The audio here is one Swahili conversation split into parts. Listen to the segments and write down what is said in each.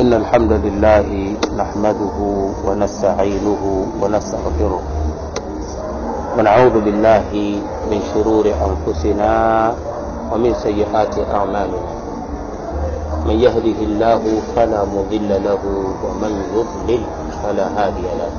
إن الحمد لله نحمده ونستعينه ونستغفره ونعوذ بالله من شرور أنفسنا ومن سيئات أعمالنا من يهده الله فلا مضل له ومن يضلل فلا هادي له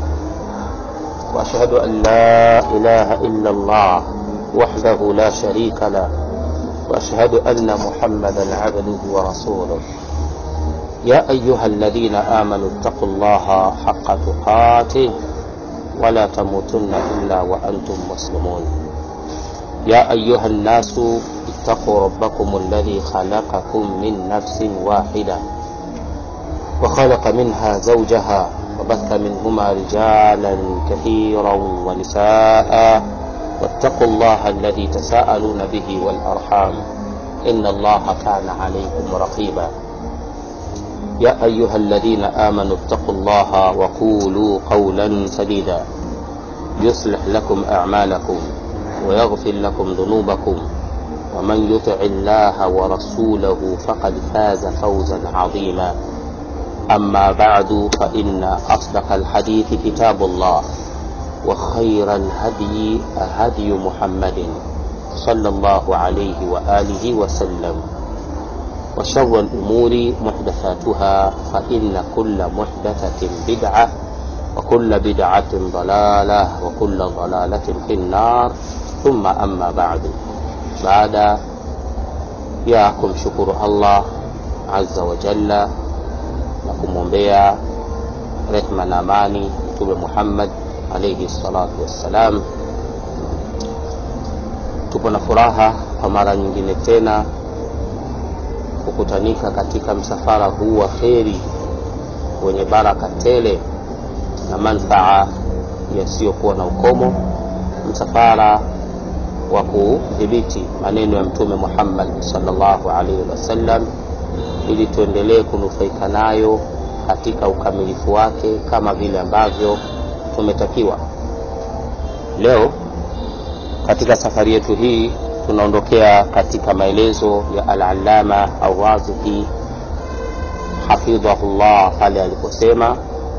وأشهد أن لا إله إلا الله وحده لا شريك له وأشهد أن محمدا عبده ورسوله يا أيها الذين آمنوا اتقوا الله حق تقاته ولا تموتن إلا وأنتم مسلمون يا أيها الناس اتقوا ربكم الذي خلقكم من نفس واحدة وخلق منها زوجها وبث منهما رجالا كثيرا ونساء واتقوا الله الذي تساءلون به والأرحام إن الله كان عليكم رقيبا يا أيها الذين آمنوا اتقوا الله وقولوا قولا سديدا يصلح لكم أعمالكم ويغفر لكم ذنوبكم ومن يطع الله ورسوله فقد فاز فوزا عظيما أما بعد فإن أصدق الحديث كتاب الله وخير الهدي هدي محمد صلى الله عليه وآله وسلم وشر الأمور محدثاتها فإن كل محدثة بدعة وكل بدعة ضلالة وكل ضلالة في النار ثم أما بعد بعد ya kumshukuru Allah azza wa jalla na kumwombea rehma na amani Mtume Muhammad alayhi salatu wassalam. Tupo na furaha kwa mara nyingine tena kukutanika katika msafara huu wa kheri wenye baraka tele na manfaa yasiyokuwa na ukomo, msafara wa kudhibiti maneno ya Mtume Muhammad sallallahu alaihi wasallam, ili tuendelee kunufaika nayo katika ukamilifu wake kama vile ambavyo tumetakiwa. Leo katika safari yetu hii tunaondokea katika maelezo ya Al-Allama Ar-Razihi hafidhahullah pale aliposema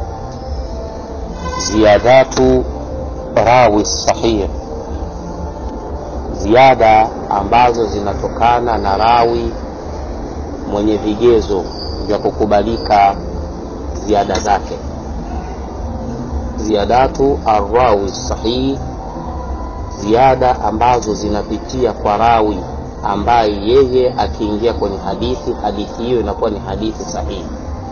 ziyadatu rawi sahih, ziada ambazo zinatokana na rawi mwenye vigezo vya kukubalika ziada zake. Ziyadatu arrawi sahih, ziada ambazo zinapitia kwa rawi ambaye yeye akiingia kwenye hadithi, hadithi hiyo inakuwa ni hadithi sahihi.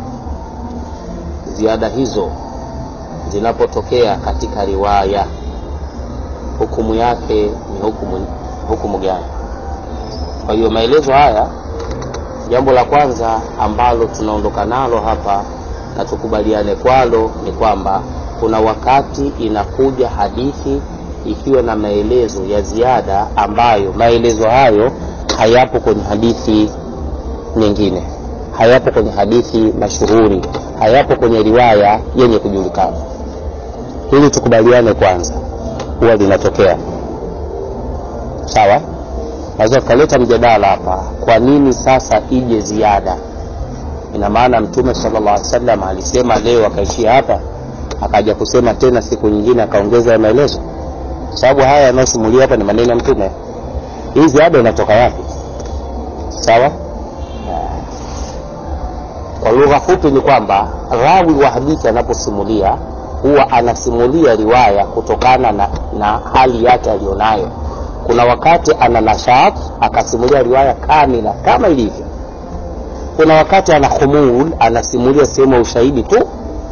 Ziada hizo zinapotokea katika riwaya, hukumu yake ni hukumu, hukumu gani? Kwa hiyo maelezo haya, jambo la kwanza ambalo tunaondoka nalo hapa na tukubaliane kwalo ni kwamba kuna wakati inakuja hadithi ikiwa na maelezo ya ziada ambayo maelezo hayo hayapo kwenye hadithi nyingine, hayapo kwenye hadithi mashuhuri, hayapo kwenye riwaya yenye kujulikana. Ili tukubaliane kwanza, huwa linatokea sawa. Naweza tukaleta mjadala hapa, kwa nini sasa ije ziada? Ina maana Mtume sallallahu alaihi wasallam alisema leo akaishia hapa, akaja kusema tena siku nyingine akaongeza ya maelezo sababu haya yanayosimulia hapa ni maneno ya Mtume. Hii ziada inatoka wapi? Sawa. Kwa lugha fupi ni kwamba rawi wa hadithi anaposimulia huwa anasimulia riwaya kutokana na, na hali yake aliyonayo. Kuna wakati ana nashat akasimulia riwaya kamila kama ilivyo. Kuna wakati ana khumul anasimulia sehemu ya ushahidi tu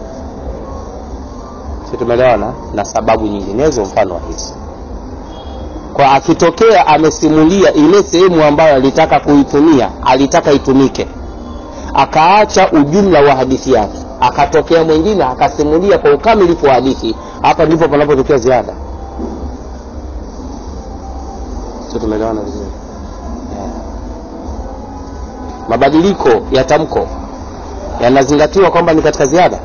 si tumeelewana, na sababu nyinginezo mfano wa hizi. Kwa akitokea amesimulia ile sehemu ambayo alitaka kuitumia, alitaka itumike, akaacha ujumla wa hadithi yake, akatokea mwingine akasimulia kwa ukamilifu wa hadithi, hapa ndipo panapotokea ziada. Si tumeelewana vizuri? Yeah. Mabadiliko ya tamko yanazingatiwa kwamba ni katika ziada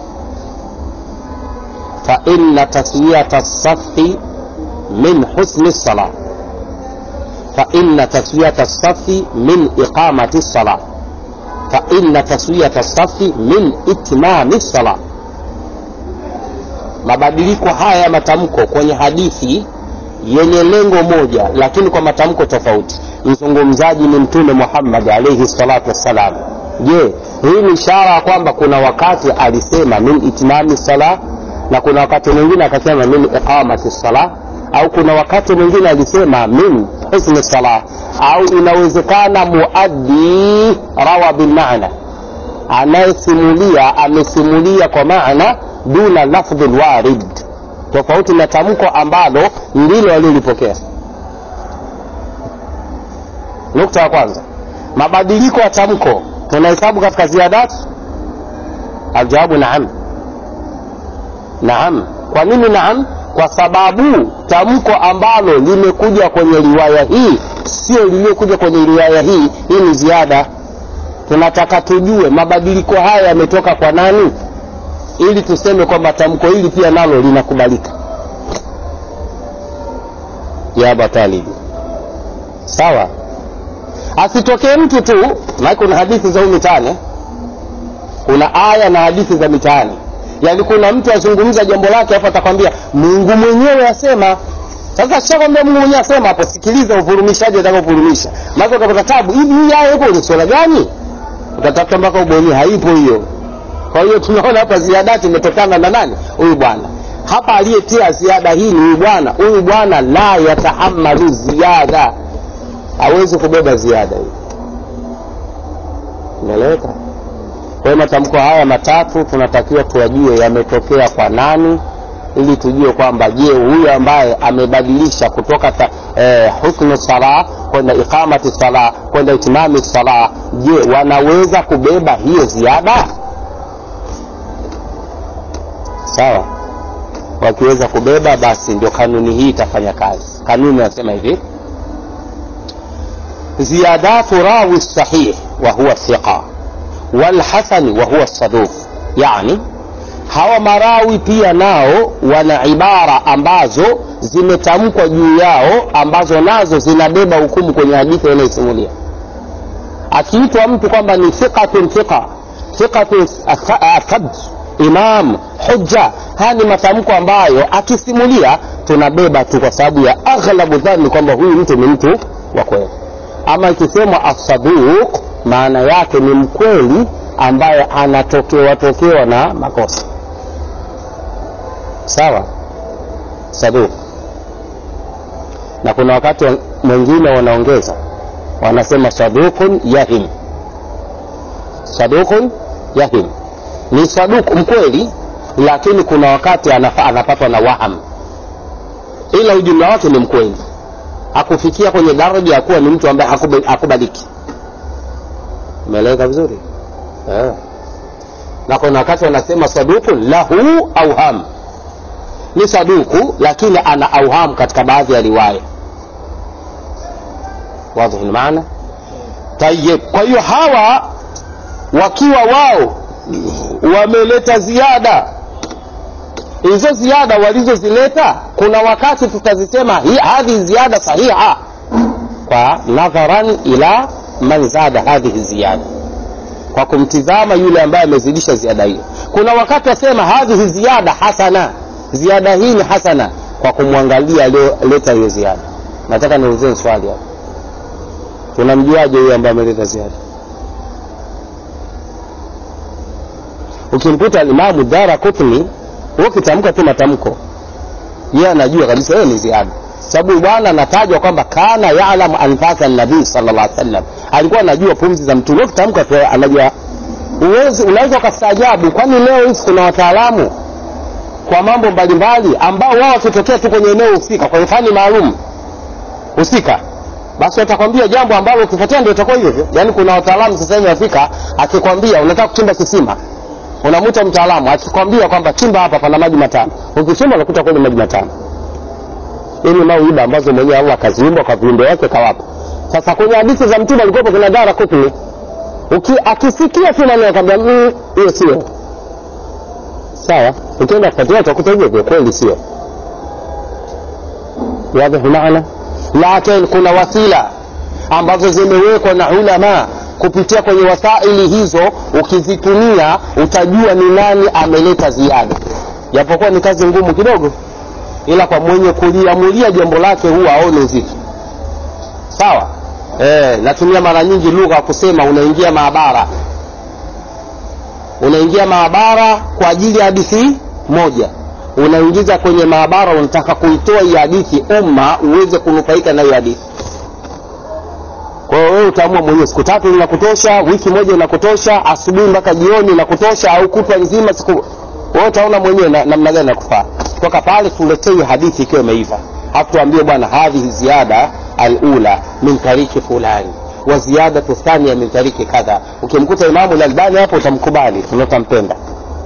fa inna taswiyata safi min husni sala fa inna taswiyata safi min iqamati sala faina taswiyata safi min itmami sala mabadiliko haya ya matamko kwenye hadithi yenye lengo moja lakini kwa matamko tofauti mzungumzaji ni mtume muhammad alaihi salatu wassalam je hii ni ishara ya kwamba kuna wakati alisema min itmami sala na kuna wakati mwingine akasema min iqamati sala au kuna wakati mwingine alisema min husni sala au inawezekana muaddi rawa bilmana anayesimulia amesimulia kwa maana duna lafdhi lwarid tofauti na tamko ambalo ndilo alilipokea nukta ya kwanza mabadiliko ya tamko tunahesabu katika ziadat aljawabu naam naam kwa nini naam kwa sababu tamko ambalo limekuja kwenye riwaya hii sio liliyokuja kwenye riwaya hii hii ni ziada tunataka tujue mabadiliko haya yametoka kwa nani ili tuseme kwamba tamko hili pia nalo linakubalika ya abatalibi sawa asitokee mtu tu maana kuna hadithi za huu mitaani kuna aya na hadithi za mitaani yaani kuna mtu azungumza jambo lake hapo atakwambia mungu mwenyewe asema sasa kishakwambia mungu mwenyewe asema hapo sikiliza uvurumishaji atakaovurumisha maana utapata tabu hivi hii aya ipo kwenye swala gani utatafuta mpaka ubonye haipo hiyo kwa hiyo tunaona hapa ziadati imetokana na nani huyu bwana hapa aliyetia ziada hii ni huyu bwana huyu bwana la yatahamalu ziada hawezi kubeba ziada hii umeeleweka kwa hiyo matamko haya matatu tunatakiwa tuyajue yametokea kwa nani ili tujue kwamba je huyu ambaye amebadilisha kutoka ta, eh, husnu sala kwenda iqamati sala kwenda itimami sala je wanaweza kubeba hiyo ziada sawa wakiweza kubeba basi ndio kanuni hii itafanya kazi kanuni nasema hivi ziyadatu rawi sahih wa huwa thiqa walhasani wa huwa saduq yani hawa marawi pia nao wana ibara ambazo zimetamkwa juu yao ambazo nazo zinabeba hukumu kwenye hadithi wanayosimulia akiitwa mtu kwamba ni thiqatun thiqa thiqatun thabt imam hujja haya ni matamko ambayo akisimulia tunabeba tu kwa sababu ya aghlabu dhani kwamba huyu mtu ni mtu wa kweli ama ikisemwa asaduq maana yake ni mkweli ambaye anatokewa tokewa na makosa sawa saduq na kuna wakati mwingine wanaongeza wanasema saduqun yahim saduqun yahim ni saduku mkweli lakini kuna wakati anafa, anapatwa na waham ila ujumla wake ni mkweli hakufikia kwenye daraja ya kuwa ni mtu ambaye hakubaliki umeeleweka vizuri yeah. na kuna wakati wanasema saduku lahu auham ni saduku lakini ana auham katika baadhi ya riwaya wadhihi lmaana tayib kwa hiyo hawa wakiwa wao wameleta ziada hizo ziada walizozileta kuna wakati tutazisema hadhihi ziada sahiha kwa nadharan ila man zada hadhihi ziyada kwa kumtizama yule ambaye amezidisha ziada hiyo kuna wakati wasema hadhihi ziada hasana ziada hii ni hasana kwa kumwangalia aliyoleta hiyo ziada nataka niulizeni swali hapo tunamjuaje huyo ambaye ameleta ziada ukimkuta alimamu dara kutni ukitamka tu matamko yeye anajua kabisa yeye ni ziada sababu bwana anatajwa kwamba kana yalamu anfasa nabii sallallahu alaihi wasallam alikuwa anajua pumzi za mtume ukitamka tu anajua uwezi unaweza ukastaajabu kwani leo hizi kuna wataalamu kwa mambo mbalimbali ambao wao wakitokea tu kwenye eneo husika kwenye fani maalum husika basi watakwambia jambo ambalo ukifuatia ndio itakuwa hivyo hivyo yaani kuna wataalamu sasa hivi wafika akikwambia unataka kuchimba kisima unamwita mtaalamu akikwambia kwamba chimba hapa pana maji matano ukichimba unakuta kweli maji matano hii ni mauiba ambazo mwenyewe allah akaziumba kwa viumbe wake kawapa sasa kwenye hadithi za mtume alikuwepo kuna dara kutni Uki, akisikia tu maneno akwambia hiyo mm, sio sawa ukienda kufuatilia utakuta hivyo vyo kweli sio wadhihu maana lakini kuna wasila ambazo zimewekwa na ulama kupitia kwenye wasaili hizo ukizitumia utajua ni nani ameleta ziada japokuwa ni kazi ngumu kidogo ila kwa mwenye kuliamulia jambo lake huwa aone uzito sawa e, natumia mara nyingi lugha ya kusema unaingia maabara unaingia maabara kwa ajili ya hadithi moja unaingiza kwenye maabara unataka kuitoa hii hadithi umma uweze kunufaika na hiyo hadithi kwa hiyo wewe utaamua mwenyewe siku tatu inakutosha wiki moja inakutosha asubuhi mpaka jioni inakutosha au kutwa nzima siku wewe utaona mwenyewe na- namna gani nakufaa toka pale tuletee hadithi ikiwa imeiva hafu tuambie bwana hadhihi ziada alula min tariki fulani wa ziyadatu thania min tariki kadha ukimkuta imamu lalbani hapo utamkubali tunaotampenda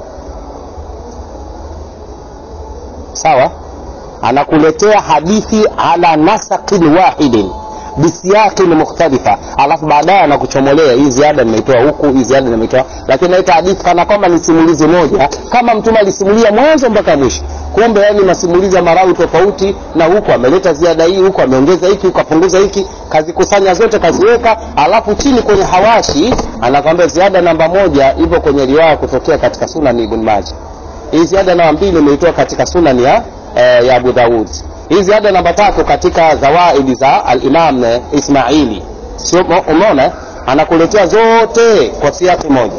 sawa anakuletea hadithi ala nasaqin wahidin bisiyaqin mukhtalifa alafu baadaye anakuchomolea hii ziada nimeitoa huku hii ziada nimeitoa lakini naita hadithi kana kwamba ni simulizi moja kama mtume alisimulia mwanzo mpaka mwisho kumbe yani masimulizi ya marawi tofauti na huku ameleta ziada hii huku ameongeza hiki huku apunguza hiki kazikusanya zote kaziweka alafu chini kwenye hawashi anakwambia ziada namba moja ipo kwenye riwaya kutokea katika sunani ibn maja hii ziada namba mbili imeitoa katika sunani ya, eh, ya abu daud hii ziada namba tatu katika zawaidi za alimam eh, ismaili sio mo- umeona anakuletea zote kwa siaki moja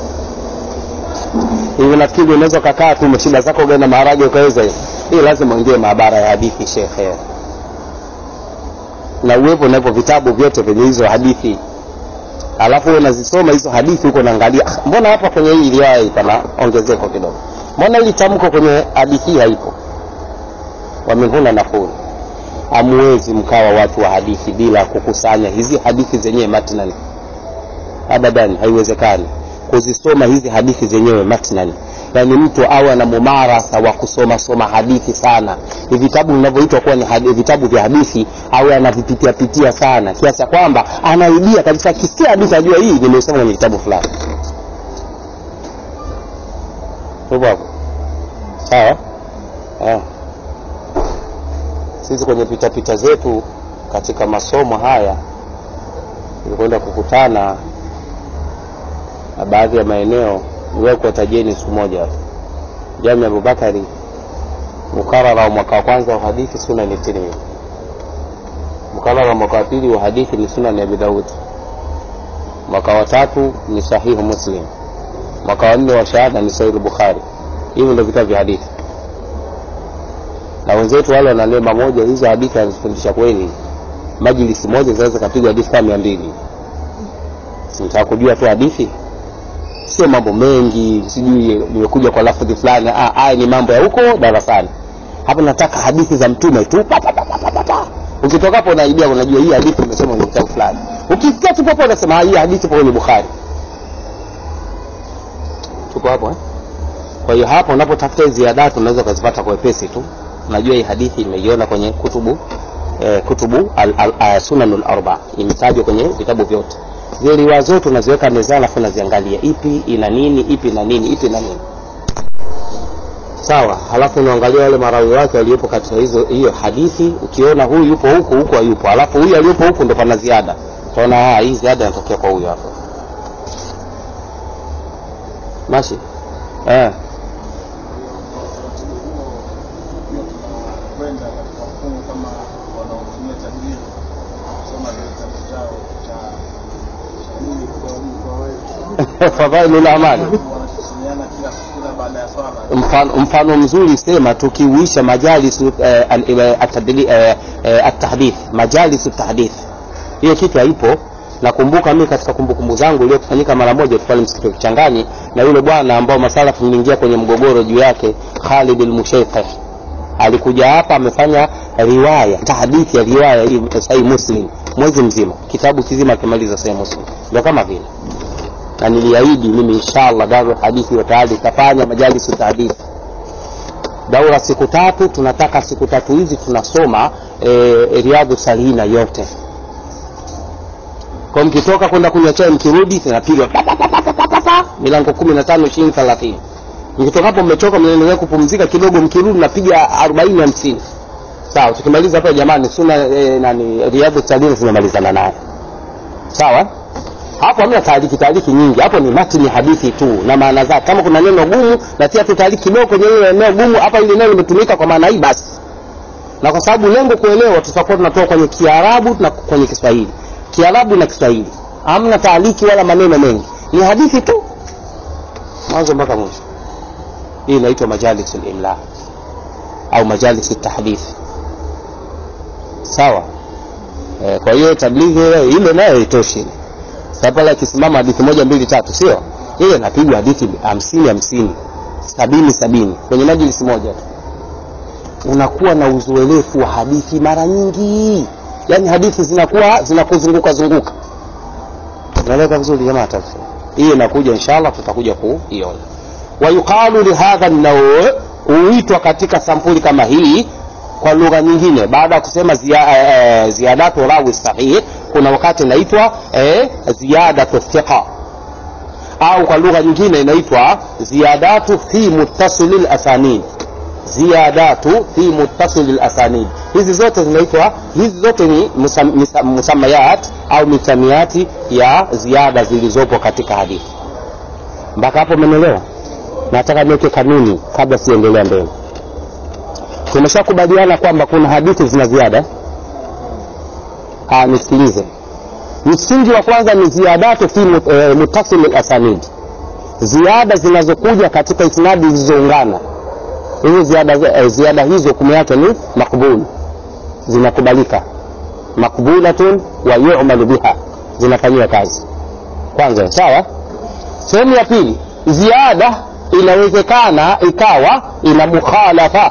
hivi nafikiri unaweza ukakaa tu umeshinda zako ugali na maharage ukaweza hivi hii lazima uingie maabara ya hadithi shekhe na uwepo napo vitabu vyote vyenye hizo hadithi alafu wewe unazisoma hizo hadithi huko naangalia "Ah, mbona hapa kwenye hii riwaya hii pana ongezeko kidogo mbona hili tamko kwenye hadithi hii haipo wamehuna nafuu hamwezi mkawa watu wa hadithi bila kukusanya hizi hadithi zenyewe matnan abadan haiwezekani kuzisoma hizi hadithi zenyewe matnan yaani mtu awe na mumarasa wa kusoma soma hadithi sana ni vitabu vinavyoitwa kuwa ni hadi, vitabu vya hadithi awe anavipitia pitia sana kiasi cha kwamba anaibia kabisa akisikia hadithi ajua hii nimesoma kwenye kitabu fulani Tupo hapo sawa eh. sisi kwenye pitapita zetu katika masomo haya tulikwenda kukutana na baadhi ya maeneo niwahi kuwatajeni siku moja tu jami abubakari mukarara wa mwaka wa kwanza wa hadithi sunani tirmidhi mukarara wa mwaka wa pili wa hadithi ni sunani abi daud mwaka wa tatu ni sahihu muslim mwaka wa nne wa shahada ni sahihu bukhari hivi ndio vitabu vya hadithi na wenzetu wale wana neema moja hizo hadithi anazifundisha kweli majlisi moja zinaweza kapigwa hadithi kama mia mbili simtaka kujua tu hadithi sio mambo mengi sijui nimekuja kwa lafudhi fulani ah, haya ni mambo ya huko darasani hapa nataka hadithi za mtume tu pa, pa, pa, pa, pa, pa, pa. ukitoka hapo unaibia unajua hii hadithi imesema kwenye kitabu fulani ukisikia tu popo unasema "Ah, hii hadithi ipo kwenye bukhari tuko hapo eh? kwa hiyo hapo unapotafuta hizi ziadatu unaweza ukazipata kwa wepesi tu unajua hii hadithi imeiona kwenye kutubu eh, kutubu al, al, al, sunanul arba imetajwa kwenye vitabu vyote zile riwaya zote unaziweka mezani alafu unaziangalia ipi ina nini ipi ina nini ipi ina nini sawa halafu unaangalia wale marawi wake waliopo katika hizo hiyo hadithi ukiona huyu yupo huku huku hayupo alafu huyu aliyopo huku ndo pana ziada utaona "Ah, hii ziada inatokea kwa huyu hapo mashi eh. kwenda katika mfumo kama wanaotumia tajiri kusoma vile kitabu chao cha cha nini kwa kwa wewe fadhailul amali wanakisimiana kila kila baada ya swala mfano, mfano mzuri sema tukiuisha majalis eh, al- eh, atadli- eh, eh, atahdith majalis tahdith hiyo kitu haipo nakumbuka mimi katika kumbukumbu zangu iliyofanyika mara moja tu pale msikiti wa kichangani na yule bwana ambao masala tuliingia kwenye mgogoro juu yake Khalid al-Mushaykhih alikuja hapa amefanya riwaya tahdithi ya riwaya hii sahih muslim mwezi mzima kitabu kizima akimaliza sahih muslim ndio kama vile na niliahidi mimi inshallah daru hadithi wa taali itafanya majalisu tahdithi daura siku tatu tunataka siku tatu hizi tunasoma e, riadhu salihina yote kwa mkitoka kwenda kunywa chai mkirudi tunapigwa pa, pa, pa, pa, pa, pa, pa, pa, milango kumi na tano ishirini thelathini mkitoka hapo mmechoka mnaendelea kupumzika kidogo mkirudi napiga arobaini hamsini sawa tukimaliza hapa jamani suna e, nani riadhu salihina tumemalizana naye sawa hapo hamna taaliki taaliki nyingi hapo ni matini hadithi tu na maana zake kama kuna neno gumu natia tu taaliki kidogo kwenye ile eneo gumu hapa ile neno limetumika kwa maana hii basi na kwa sababu lengo kuelewa tutakuwa tunatoka kwenye kiarabu na kwenye kiswahili kiarabu na kiswahili hamna taaliki wala maneno mengi ni hadithi tu mwanzo mpaka mwisho hii inaitwa majalis limla au majalis tahdithi sawa e, kwa hiyo tablighi ile ile nayo itoshi sasa pale akisimama hadithi moja mbili tatu sio ile inapigwa hadithi hamsini hamsini sabini sabini kwenye majlisi moja tu unakuwa na uzoelefu wa hadithi mara nyingi yaani hadithi zinakuwa zinakuzunguka zunguka unaeleka vizuri jamaa tafsiri hii inakuja inshallah tutakuja kuiona wayuqalu lihadha nauu huitwa katika sampuli kama hii kwa lugha nyingine baada ya kusema zia, eh, ziyadatu rawi sahih kuna wakati inaitwa eh, ziyadatu thiqa au kwa lugha nyingine inaitwa ziyadatu fi muttasili lasanid ziyadatu fi muttasili lasanid hizi zote zinaitwa hizi zote ni musam, misa- musamayat au misamiati ya ziada zilizopo katika hadithi mpaka hapo umeelewa nataka niweke kanuni kabla siendelea mbele tumeshakubaliana kwamba kuna hadithi zina ziada Ah, nisikilize msingi wa kwanza ni ziadatu fi mut- eh, mutasil lasanid ziada zinazokuja katika isnadi zilizoungana hizo ziada, eh, ziada hizo hukumu yake ni makbul zinakubalika makbulatun wa yumalu biha zinafanyiwa kazi kwanza sawa sehemu ya pili ziada inawezekana ikawa ina mukhalafa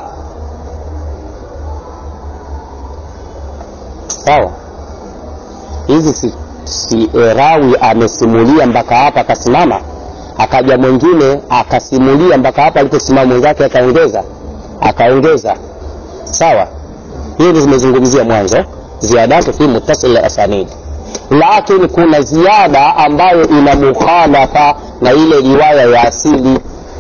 sawa hizi si, si e, rawi amesimulia mpaka hapa akasimama akaja mwingine akasimulia mpaka hapa aliposimama mwenzake akaongeza akaongeza sawa hili zimezungumzia mwanzo ziadatu fi muttasil asanid lakini kuna ziada ambayo ina mukhalafa na ile riwaya ya asili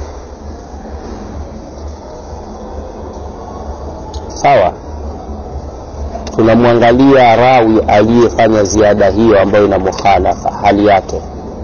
sawa tunamwangalia rawi aliyefanya ziada hiyo ambayo ina mukhalafa hali yake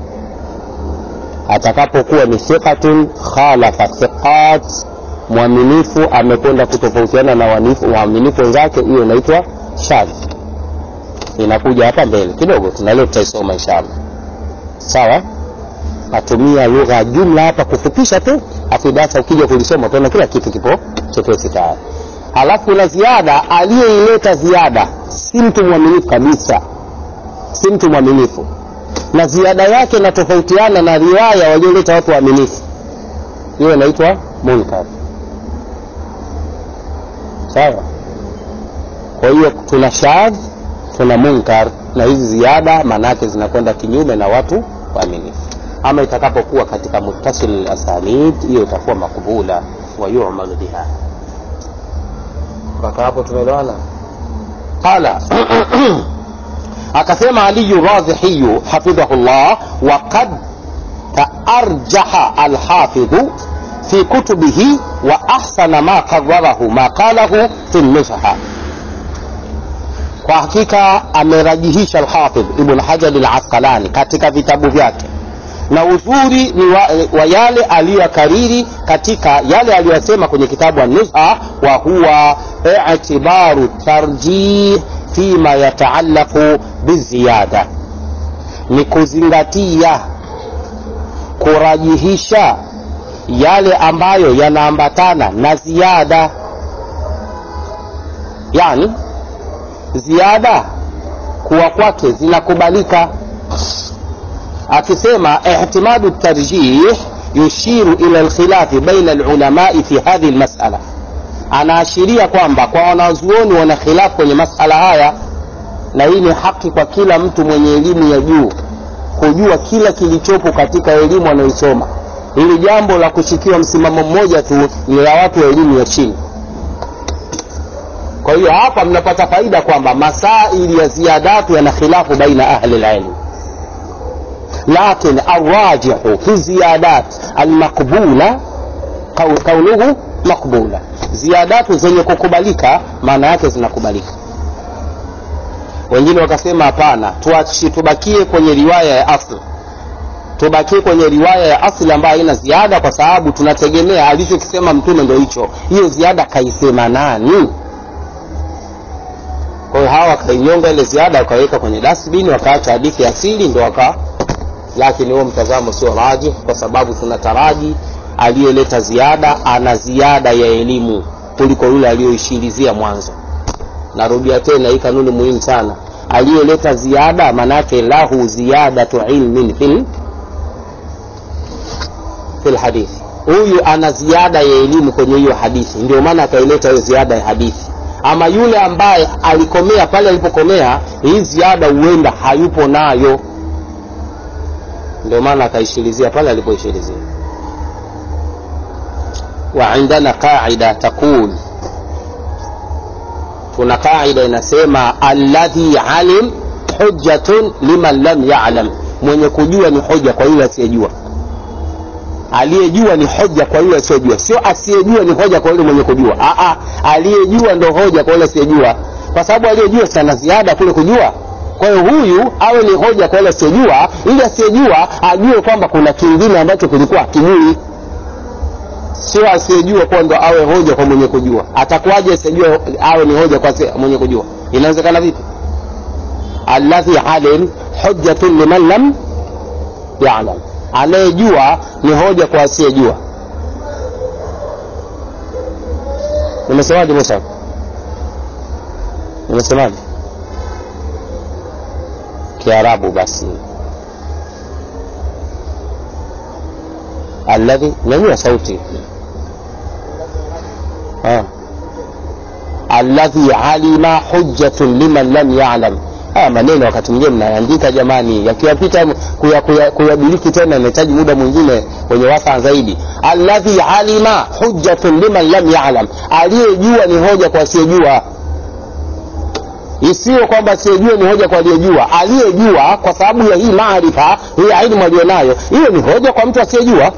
atakapokuwa ni thiqatun khalafa thiqat mwaminifu amekwenda kutofautiana na wanifu- waaminifu wenzake hiyo inaitwa shadh inakuja hapa mbele kidogo tunaleo tutaisoma inshallah sawa natumia lugha ya jumla hapa kufupisha tu afu darasa ukija kulisoma utaona kila kitu kipo chepesi tayari halafu kuna ziada aliyeileta ziada si mtu mwaminifu kabisa si mtu mwaminifu na ziada yake inatofautiana na riwaya walioleta watu waaminifu hiyo inaitwa munkar sawa kwa hiyo tuna shadh tuna munkar na hizi ziada maanaake zinakwenda kinyume na watu waaminifu ama itakapokuwa katika muttasil asanid hiyo itakuwa makbula wa yumalu biha mpaka hapo tumeelewana qala akasema aliyu radhihiyu hafidhahu llah waqad taarjaha alhafidhu fi kutubihi wa ahsana ma qararahu ma qalahu fi nusha kwa hakika amerajihisha alhafidh ibn hajar alasqalani katika vitabu vyake na uzuri ni wa, wa yale aliyokariri katika yale aliyosema kwenye kitabu an-nuzha wa huwa i'tibaru tarjih fima yataallaqu biziyada ni kuzingatia kurajihisha yale ambayo yanaambatana na ziada yani ziada kuwa kwake zinakubalika akisema ihtimadu tarjih yushiru ila alkhilafi baina alulamai fi hadhihi almas'ala anaashiria kwamba kwa wanazuoni wana khilafu kwenye masala haya na hii ni haki kwa kila mtu mwenye elimu ya juu kujua kila kilichopo katika elimu anayoisoma hili jambo la kushikiwa msimamo mmoja tu ni la watu wa elimu ya chini kwa hiyo hapa mnapata faida kwamba masaili ya ziyadatu yana khilafu baina ahli lilmi لكن الراجح في الزيادات المقبولة كونه مقبولة زيادات zenye kukubalika maana yake zinakubalika wengine wakasema hapana tuachi tubakie kwenye riwaya ya asli tubakie kwenye riwaya ya asli ambayo haina ziada kwa sababu tunategemea alichokisema mtume ndo hicho hiyo ziada kaisema nani kwa hiyo hawa wakainyonga ile ziada wakaweka kwenye dasbin wakaacha hadithi asili ndo waka lakini huo mtazamo sio raji kwa sababu tunataraji aliyeleta ziada ana ziada ya elimu kuliko yule aliyoishirizia mwanzo narudia tena hii kanuni muhimu sana aliyeleta ziada manake lahu ziyadatu ilmin fil fil hadithi huyu ana ziada ya elimu kwenye hiyo hadithi ndio maana akaileta hiyo ziada ya hadithi ama yule ambaye alikomea pale alipokomea hii ziada huenda hayupo nayo ndio maana akaishirizia pale alipoishirizia وعندنا قاعدة تقول tuna qaida inasema alladhi alim hujjatun liman lam yalam mwenye kujua ni hoja kwa yule asiyejua aliyejua ni hoja kwa yule asiyejua sio asiyejua ni hoja kwa yule mwenye kujua Aa, aliyejua ndo hoja kwa yule asiyejua kwa sababu aliyejua sana ziada kule kujua kwa hiyo huyu awe ni hoja kwa yule asiyejua ili asiyejua ajue kwamba kuna kingine ambacho kilikuwa akijui sio asiyejua kuwa ndo awe hoja kwa mwenye kujua atakuwaje asiyejua awe ni hoja kwa mwenye kujua inawezekana vipi alladhi alim hujjatun liman lam yalam anayejua ni hoja kwa asiyejua nimesemaje musa nimesemaje kiarabu basi alladhi nyanyua sauti ha. alladhi alima hujjatun liman lam yalam haya maneno wakati mwingine mnaandika jamani yakiwapita kuyabiliki kuya, kuya tena inahitaji muda mwingine wenye wasaa zaidi alladhi alima hujjatun liman lam yalam aliyejua ni hoja kwa asiyejua isiyo kwamba asiyejua ni hoja kwa aliyejua aliyejua kwa sababu ya hii maarifa hii ilmu aliyonayo hiyo ni hoja kwa mtu asiyejua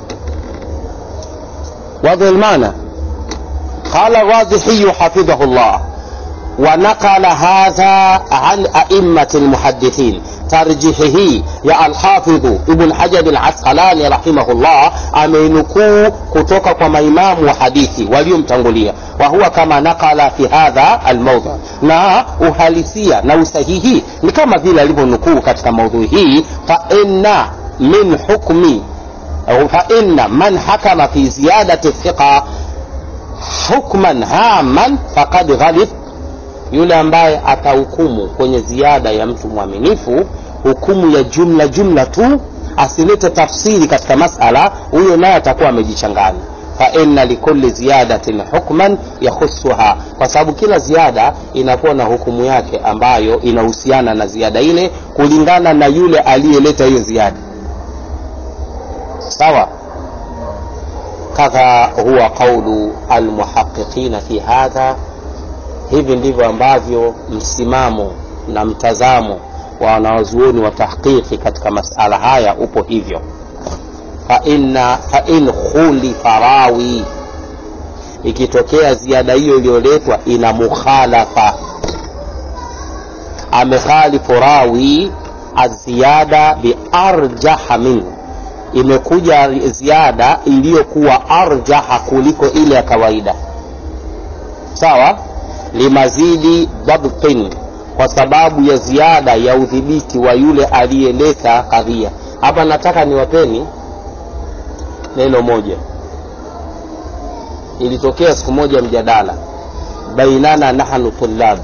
واضح المعنى قال الرازحي حفظه الله ونقل هذا عن أئمة المحدثين ترجيحه يا الحافظ ابن حجر العسقلاني رحمه الله أمينكو كتوك كما إمام وحديثي واليوم تنقلية وهو كما نقل في هذا الموضع na uhalisia na usahihi ni kama vile alivyonukuu katika maudhui hii faina min hukmi فإن من حكم في زيادة الثقة حكما هاما فقد غلط yule ambaye atahukumu kwenye ziada ya mtu mwaminifu hukumu ya jumla jumla tu asilete tafsiri katika masala huyo naye atakuwa amejichanganya faina likuli ziyadatin hukman yakhusuha kwa sababu kila ziada inakuwa na hukumu yake ambayo inahusiana na ziada ile kulingana na yule aliyeleta hiyo ziada sawa kadha huwa qaulu almuhaqiqina fi hadha hivi ndivyo ambavyo msimamo na mtazamo wa wanawazuoni wa tahqiqi katika masala haya upo hivyo faina fain khulifa rawi ikitokea ziada hiyo iliyoletwa ina mukhalafa amekhalifu rawi aziyada biarjaha minhu imekuja ziada iliyokuwa arjaha kuliko ile ya kawaida sawa limazidi dhabtin kwa sababu ya ziada ya udhibiti wa yule aliyeleta kadhia hapa nataka niwapeni neno moja ilitokea siku moja mjadala bainana nahnu tulab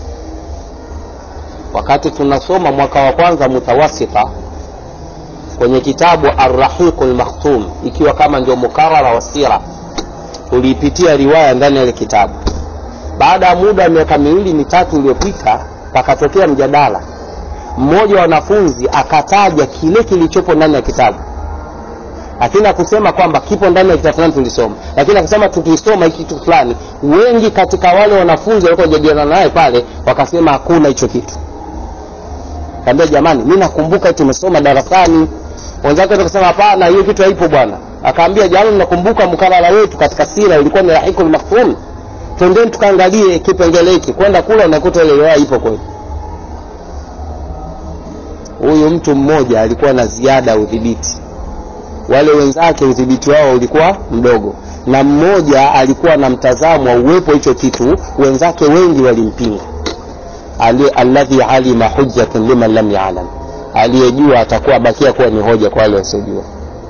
wakati tunasoma mwaka wa kwanza mutawasita kwenye kitabu arrahiqu lmakhtum ikiwa kama ndio mukarara wa sira tuliipitia riwaya ndani ya ile kitabu baada ya muda wa miaka miwili mitatu iliyopita pakatokea mjadala mmoja wa wanafunzi akataja kile kilichopo ndani ya kitabu lakini akusema kwamba kipo ndani ya kitabu fulani tulisoma lakini akasema tukisoma hiki kitu fulani wengi katika wale wanafunzi walikuwa jadiliana naye pale wakasema hakuna hicho kitu kaambia jamani mi nakumbuka tumesoma darasani wenzake wakasema hapana hiyo kitu haipo bwana akaambia jamani nakumbuka mkarara wetu katika sira ilikuwa ni rahikul makhfum twendeni tukaangalie kipengele hiki kwenda kula unakuta ile riwaya ipo kweli huyu mtu mmoja alikuwa na ziada ya udhibiti wale wenzake udhibiti wao ulikuwa mdogo na mmoja alikuwa na mtazamo wa uwepo hicho kitu wenzake wengi walimpinga Ali- alladhi alima hujjatun liman lam yalam aliyejua atakuwa abakia kuwa ni hoja kwa wale wasiojua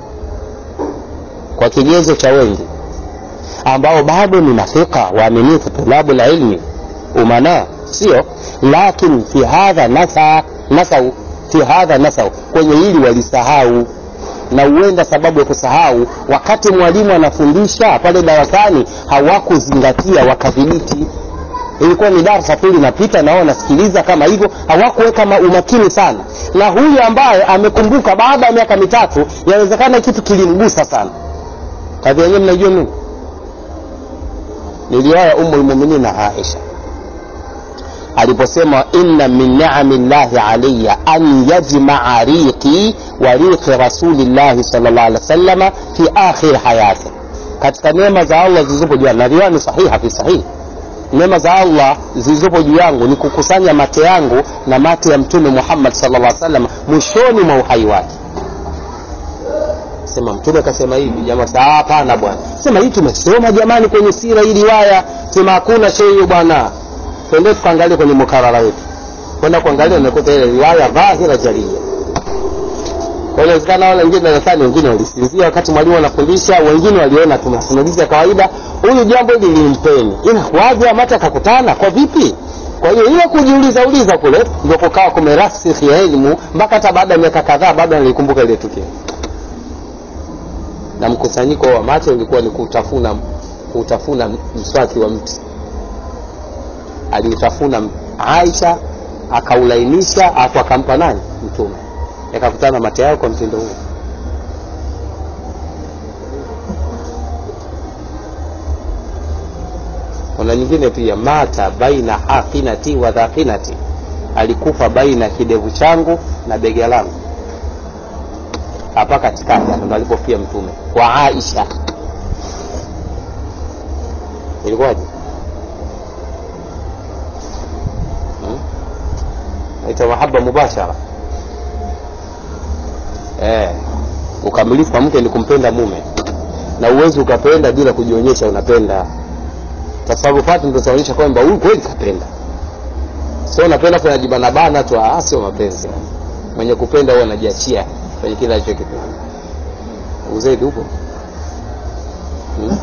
kwa kigezo cha wengi ambao bado ni mafika waaminifu tulabu la ilmi umana sio lakin fi hadha nasa nasau fi hadha nasau kwenye hili walisahau na huenda sababu ya kusahau wakati mwalimu anafundisha pale darasani hawakuzingatia wakadhibiti ilikuwa ni darasa tu linapita na wao wanasikiliza kama hivyo hawakuweka ma- umakini sana na huyu ambaye amekumbuka baada ya miaka mitatu yawezekana kitu kilimgusa sana kadhi yenyewe mnajua nini ni riwaya umu lmuminina aisha aliposema inna min niami llahi alaya an yajmaa riqi wa riqi rasulillahi sal llah alih wasalama fi akhir hayati katika neema za allah zilizopo juu yangu na riwaya ni sahiha fi sahihi neema za allah zilizopo juu yangu ni kukusanya mate yangu na mate ya mtume muhammad sal llah salam mwishoni mwa uhai wake sema mtume akasema hivi jamaa sasa hapana bwana sema hii tumesoma jamani kwenye sira hii riwaya sema hakuna shei hiyo bwana twende tukaangalie kwenye mukarara wetu kwenda kuangalia unakuta ile riwaya dhahira jaria kwa inawezekana wale wengine darasani wengine walisinzia wakati mwalimu anafundisha wengine waliona tu masimulizi ya kawaida huyu jambo hili limpeni inakuwaje amata akakutana kwa vipi kwa hiyo ile kujiuliza uliza kule ndio kukawa kumerasikhi ya elimu mpaka hata baada ya miaka kadhaa bado nilikumbuka ile tukio na mkusanyiko wa macho ulikuwa ni kutafuna kutafuna mswaki wa mti aliutafuna aisha akaulainisha afu akampa nani mtume yakakutana mate yao kwa mtindo huo kuna nyingine pia mata baina haqinati wa dhaqinati alikufa baina kidevu changu na bega langu hapa katikati hapo ndo alipofia mtume kwa aisha ilikuwaje hmm? naitwa mahaba mubashara eh, ukamilifu wa mke ni kumpenda mume na uwezi ukapenda bila kujionyesha unapenda tasarufati ndo zinaonyesha kwamba huyu kweli kapenda sio unapenda kunajibanabana tu ah, sio mapenzi mwenye kupenda huwa anajiachia kwenye kile alichokipenda uzaidi hupo hmm?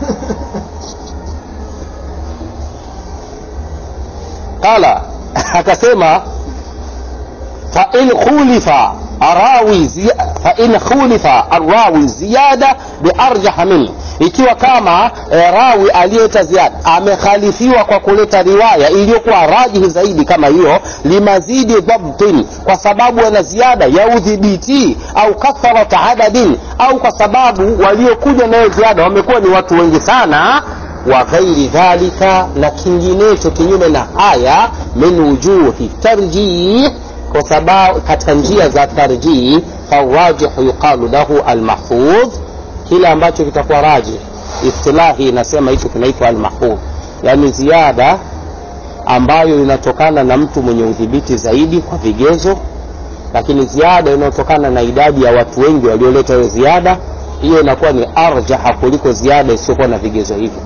qala akasema fain khulifa arawi fain khulifa arrawi ziyada biarjaha minhu ikiwa kama e, rawi aliyeta ziada amekhalifiwa kwa kuleta riwaya iliyokuwa rajihi zaidi kama hiyo limazidi dhabtin kwa sababu ana ziada ya udhibiti au katharata adadin au kwa sababu waliokuja nayo ziada wamekuwa ni watu wengi sana wa ghairi dhalika na kinginecho kinyume na haya min wujuhi tarjih kwa sababu katika njia za tarjih farajihu yuqalu lahu almahfudh kile ambacho kitakuwa raji istilahi inasema hicho kinaitwa almahfudh yaani ziada ambayo inatokana na mtu mwenye udhibiti zaidi kwa vigezo lakini ziada inayotokana na idadi ya watu wengi walioleta hiyo ziada hiyo inakuwa ni arjaha kuliko ziada isiyokuwa na vigezo hivyo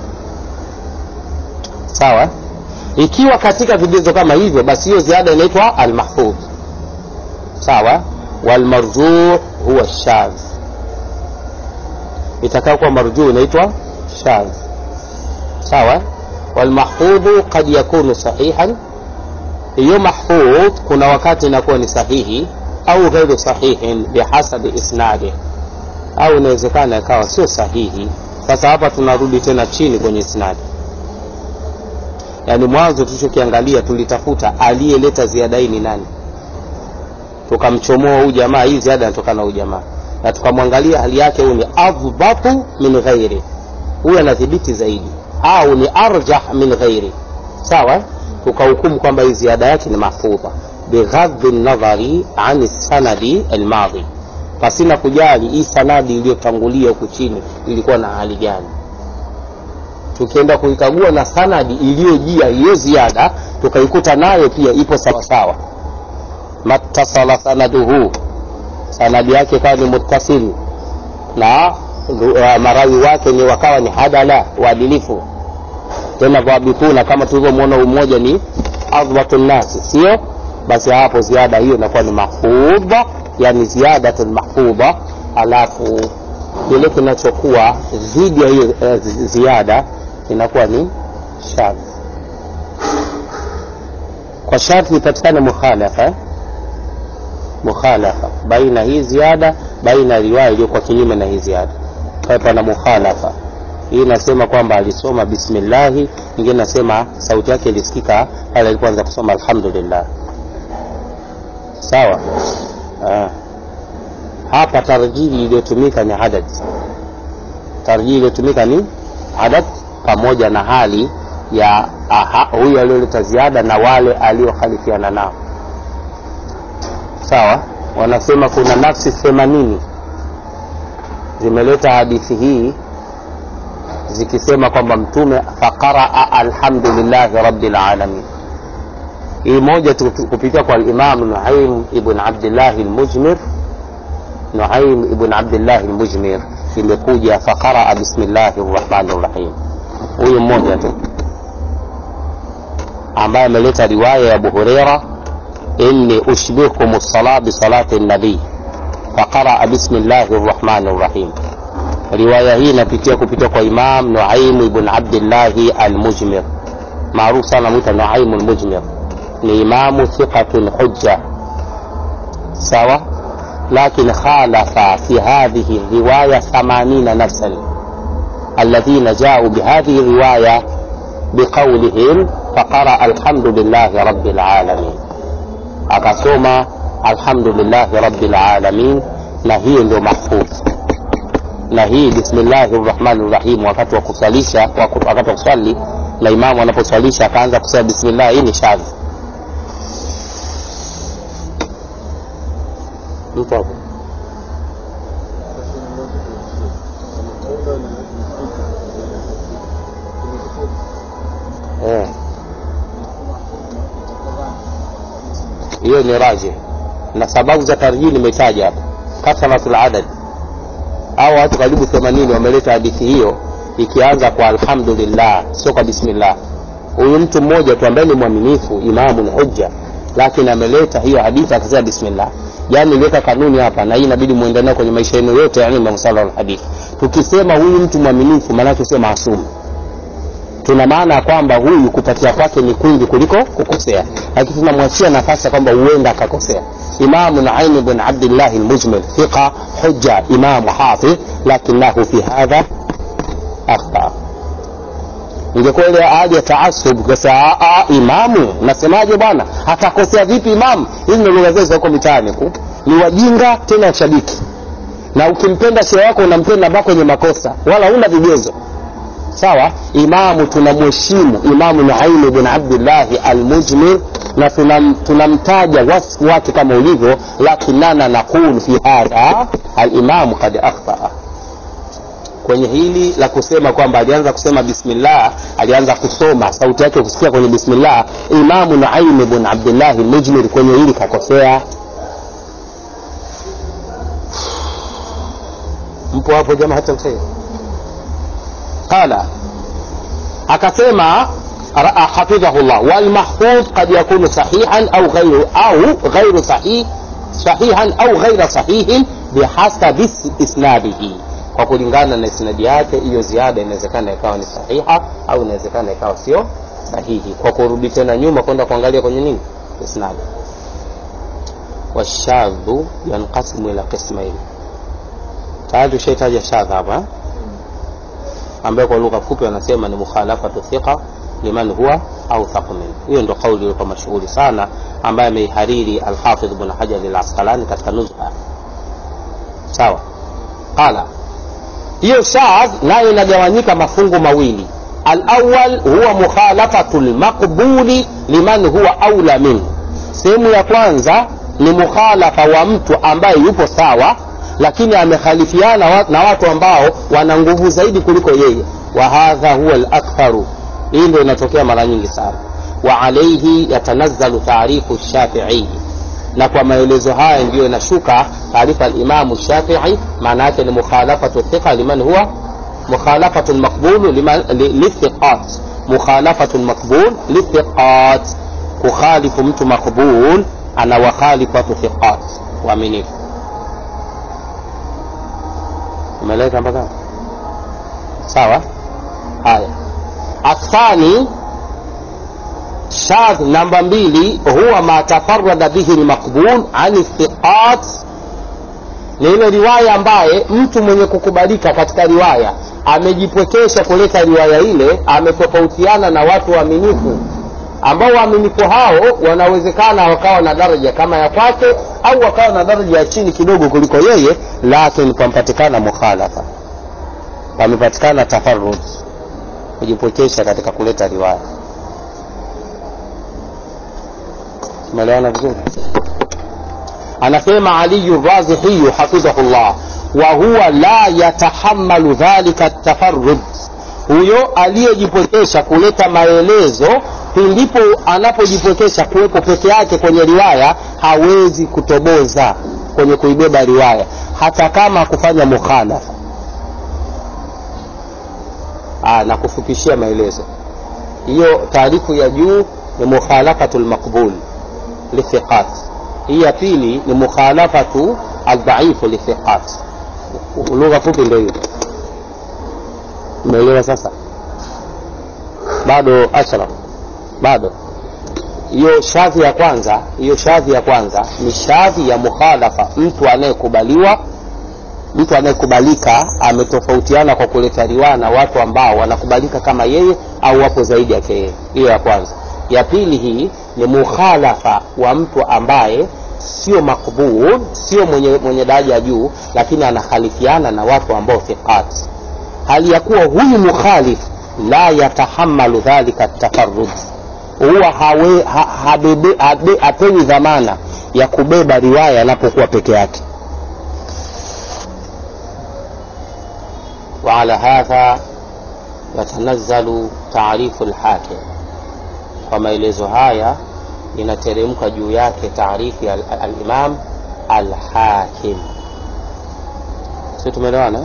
sawa ikiwa katika vigezo kama hivyo basi hiyo ziada inaitwa almahfudh sawa walmarjuu huwa shadh itakayokuwa marjuu inaitwa shadh sawa walmahfudhu kad yakunu sahihan hiyo mahfudh kuna wakati inakuwa ni sahihi au ghairu sahihin bihasabi isnadi au inawezekana ikawa sio sahihi sasa hapa tunarudi tena chini kwenye isnadi yaani mwanzo tulichokiangalia tulitafuta aliyeleta ziada hii ni nani tukamchomoa huyu jamaa hii ziada inatokana na huyu jamaa na tukamwangalia hali yake huyu ni adhbatu min ghairi huyu anadhibiti zaidi au ni arjah min ghairi sawa tukahukumu kwamba hii ziada yake ni mahfudha bighadhi nadhari ani sanadi almadhi pasina kujali hii sanadi iliyotangulia huku chini ilikuwa na hali gani tukienda kuikagua na sanadi iliyojia hiyo ziada tukaikuta nayo pia ipo sawasawa mattasala sanaduhu sanadi yake ikawa ni muttasil na uh, marawi wake ni wakawa ni hadala waadilifu tena dhabituna kama tulivyomwona umoja ni adhbatu nnasi sio basi hapo ziada hiyo inakuwa ni mahfudha yani ziyadatun mahfudha alafu kile kinachokuwa dhidi ya hiyo eh, zi- ziada inakuwa ni shadh kwa sharti ipatikane mukhalafa eh? mukhalafa baina hii ziada baina ya riwaya iliyokuwa kinyume na hii ziada kwa hiyo pana mukhalafa hii inasema kwamba alisoma bismillahi ingine nasema sauti yake ilisikika pale alipoanza kusoma alhamdulillah sawa ah. hapa tarjihi iliyotumika ni adad tarjihi iliyotumika ni adad pamoja na hali ya aha, huyu aliyoleta ziada na wale aliokhalifiana nao sawa wanasema kuna nafsi themanini zimeleta hadithi hii zikisema kwamba mtume faqaraa alhamdulillahi rabbil alamin hii moja tu- tu- kupitia kwa alimamu nuaim ibn abdillahi lmujmir nuaim ibn abdillahi lmujmir imekuja faqaraa bismillahi rrahmani rrahim huyu mmoja tu ambaye ameleta riwaya ya abu hureira inni ushbihukum lsala bisalati nabii faqaraa bismillahi rrahmani rrahim riwaya hii inapitia kupitia kwa imam nuaimu ibn abdillahi almujmir maarufu sana mwita nuaimu lmujmir ni imamu thiqatun hujja sawa lakin khalafa fi hadhihi riwaya 80 nafsan alladhina jau bihadhihi riwaya biqaulihim faqaraa alhamdulillahi rabbil alamin akasoma alhamdulillahi rabbil alamin na hiyo ndio mahfudh na hii bismillahi rrahmani rrahim wakati wa kusalisha waku- wakati wa kuswali na imamu anaposwalisha akaanza kusema bismillah hii ni shadhi mtu hapo eh. hiyo ni raji na sababu za tarjii nimetaja hapa kathratul adad au watu karibu 80 wameleta hadithi hiyo ikianza kwa alhamdulillah sio kwa bismillah huyu mtu mmoja tu ambaye ni mwaminifu imamu ni hujja lakini ameleta hiyo hadithi akasema bismillah yani iliweka kanuni hapa na hii inabidi muende nayo kwenye maisha yenu yote yani mamsala alhadith tukisema huyu mtu mwaminifu maanake sio maasumu tuna maana ya kwamba huyu kupatia kwake ni kwingi kuliko kukosea lakini tunamwachia nafasi ya kwamba huenda akakosea imamu naim bn abdillahi lmujmil thiqa hujja imamu hafidh lakinahu fi hadha akhta ingekuwa ile hali ya taasub kasa imamu nasemaje bwana atakosea vipi imamu hizi ndo lugha zetu za huko mitaani ku ni wajinga tena washabiki na ukimpenda shehe wako unampenda mpaka kwenye makosa wala huna vigezo sawa imamu tunamheshimu imamu nuaimu bin abdillahi almujmir na tunam- tunamtaja wasfu wake kama ulivyo lakinana naqulu fi hadha alimamu kad akhtaa kwenye hili la kusema kwamba alianza kusema bismillah alianza kusoma sauti yake kusikia kwenye bismillah imamu nuaimu bin abdillahi almujmir kwenye hili kakosea mpo hapo jamaa hata msee qala akasema ra- hafidhahu llah walmahfudh qad yakunu sahihan au ghairu au ghairu sahih sahihan au ghaira sahihin bihasabi is- isnadihi kwa kulingana na isnadi yake hiyo ziada inawezekana ikawa ni sahiha au inawezekana ikawa sio sahihi kwa kurudi tena nyuma kwenda kuangalia kwenye nini isnadi washadhu yanqasimu ila qismaini tayari tushaitaja shadha hapa eh? ambayo kwa lugha fupi wanasema ni mukhalafatu thiqa liman huwa authaq min hiyo ndo kauli iliyokuwa mashuhuri sana ambaye ameihariri alhafidh bn hajar alasqalani katika nuzha sawa qala hiyo shadh nayo inagawanyika mafungu mawili alawal huwa mukhalafatu lmaqbuli liman huwa aula minhu sehemu ya kwanza ni mukhalafa wa mtu ambaye yupo sawa lakini amekhalifiana wa- na watu ambao wana nguvu zaidi kuliko yeye wa hadha huwa laktharu hii ndio inatokea mara nyingi sana wa alaihi yatanazzalu taarifu shafiii na kwa maelezo haya ndiyo inashuka taarifa alimamu shafii maana yake ni mukhalafatu thiqa liman huwa mukhalafatu lmaqbulu lithiqat mukhalafatu lmaqbul lithiqat kukhalifu mtu maqbul ana wakhalifu watu thiqat waaminifu umeeleka mpaka sawa haya athani shadh namba mbili huwa ma tafarada bihi lmaqbul ani thiqat ni ile riwaya ambaye mtu mwenye kukubalika katika riwaya amejipwekesha kuleta riwaya ile ametofautiana na watu waaminifu ambao waaminifu hao wanawezekana wakawa na daraja kama ya kwake au wakawa na daraja ya chini kidogo kuliko yeye lakini pamepatikana mukhalafa pamepatikana tafarud kujipwekesha katika kuleta riwaya tumeelewana vizuri anasema aliyu razihiyu hafidhahullah wa huwa la yatahamalu dhalika tafarud huyo aliyejipwekesha kuleta maelezo pindipo anapojipwekesha kuwepo peke yake kwenye riwaya hawezi kutoboza kwenye kuibeba riwaya hata kama kufanya mukhalafa na kufupishia maelezo hiyo taarifu ya juu ni mukhalafatu lmaqbul lithiqat hii ya pili ni mukhalafatu aldhaifu lithiqat lugha fupi ndio hiyo umeelewa sasa bado ashraf bado hiyo shadhi ya kwanza hiyo shadhi ya kwanza ni shadhi ya mukhalafa mtu anayekubaliwa mtu anayekubalika ametofautiana kwa kuleta riwaya na watu ambao wanakubalika kama yeye au wapo zaidi yake yeye hiyo ya kwanza ya pili hii ni mukhalafa wa mtu ambaye sio makbul sio mwenye, mwenye daraja ya juu lakini anakhalifiana na watu ambao thiqat hali ya kuwa huyu mukhalif la yatahamalu dhalika tafarud huwa hawe, ha, habebe, habe, hapewi dhamana ya kubeba riwaya anapokuwa peke yake وعلى هذا يتنزل تعريف الحاكم kwa maelezo haya inateremka juu yake taarifu ya alimam alhakim si tumeelewana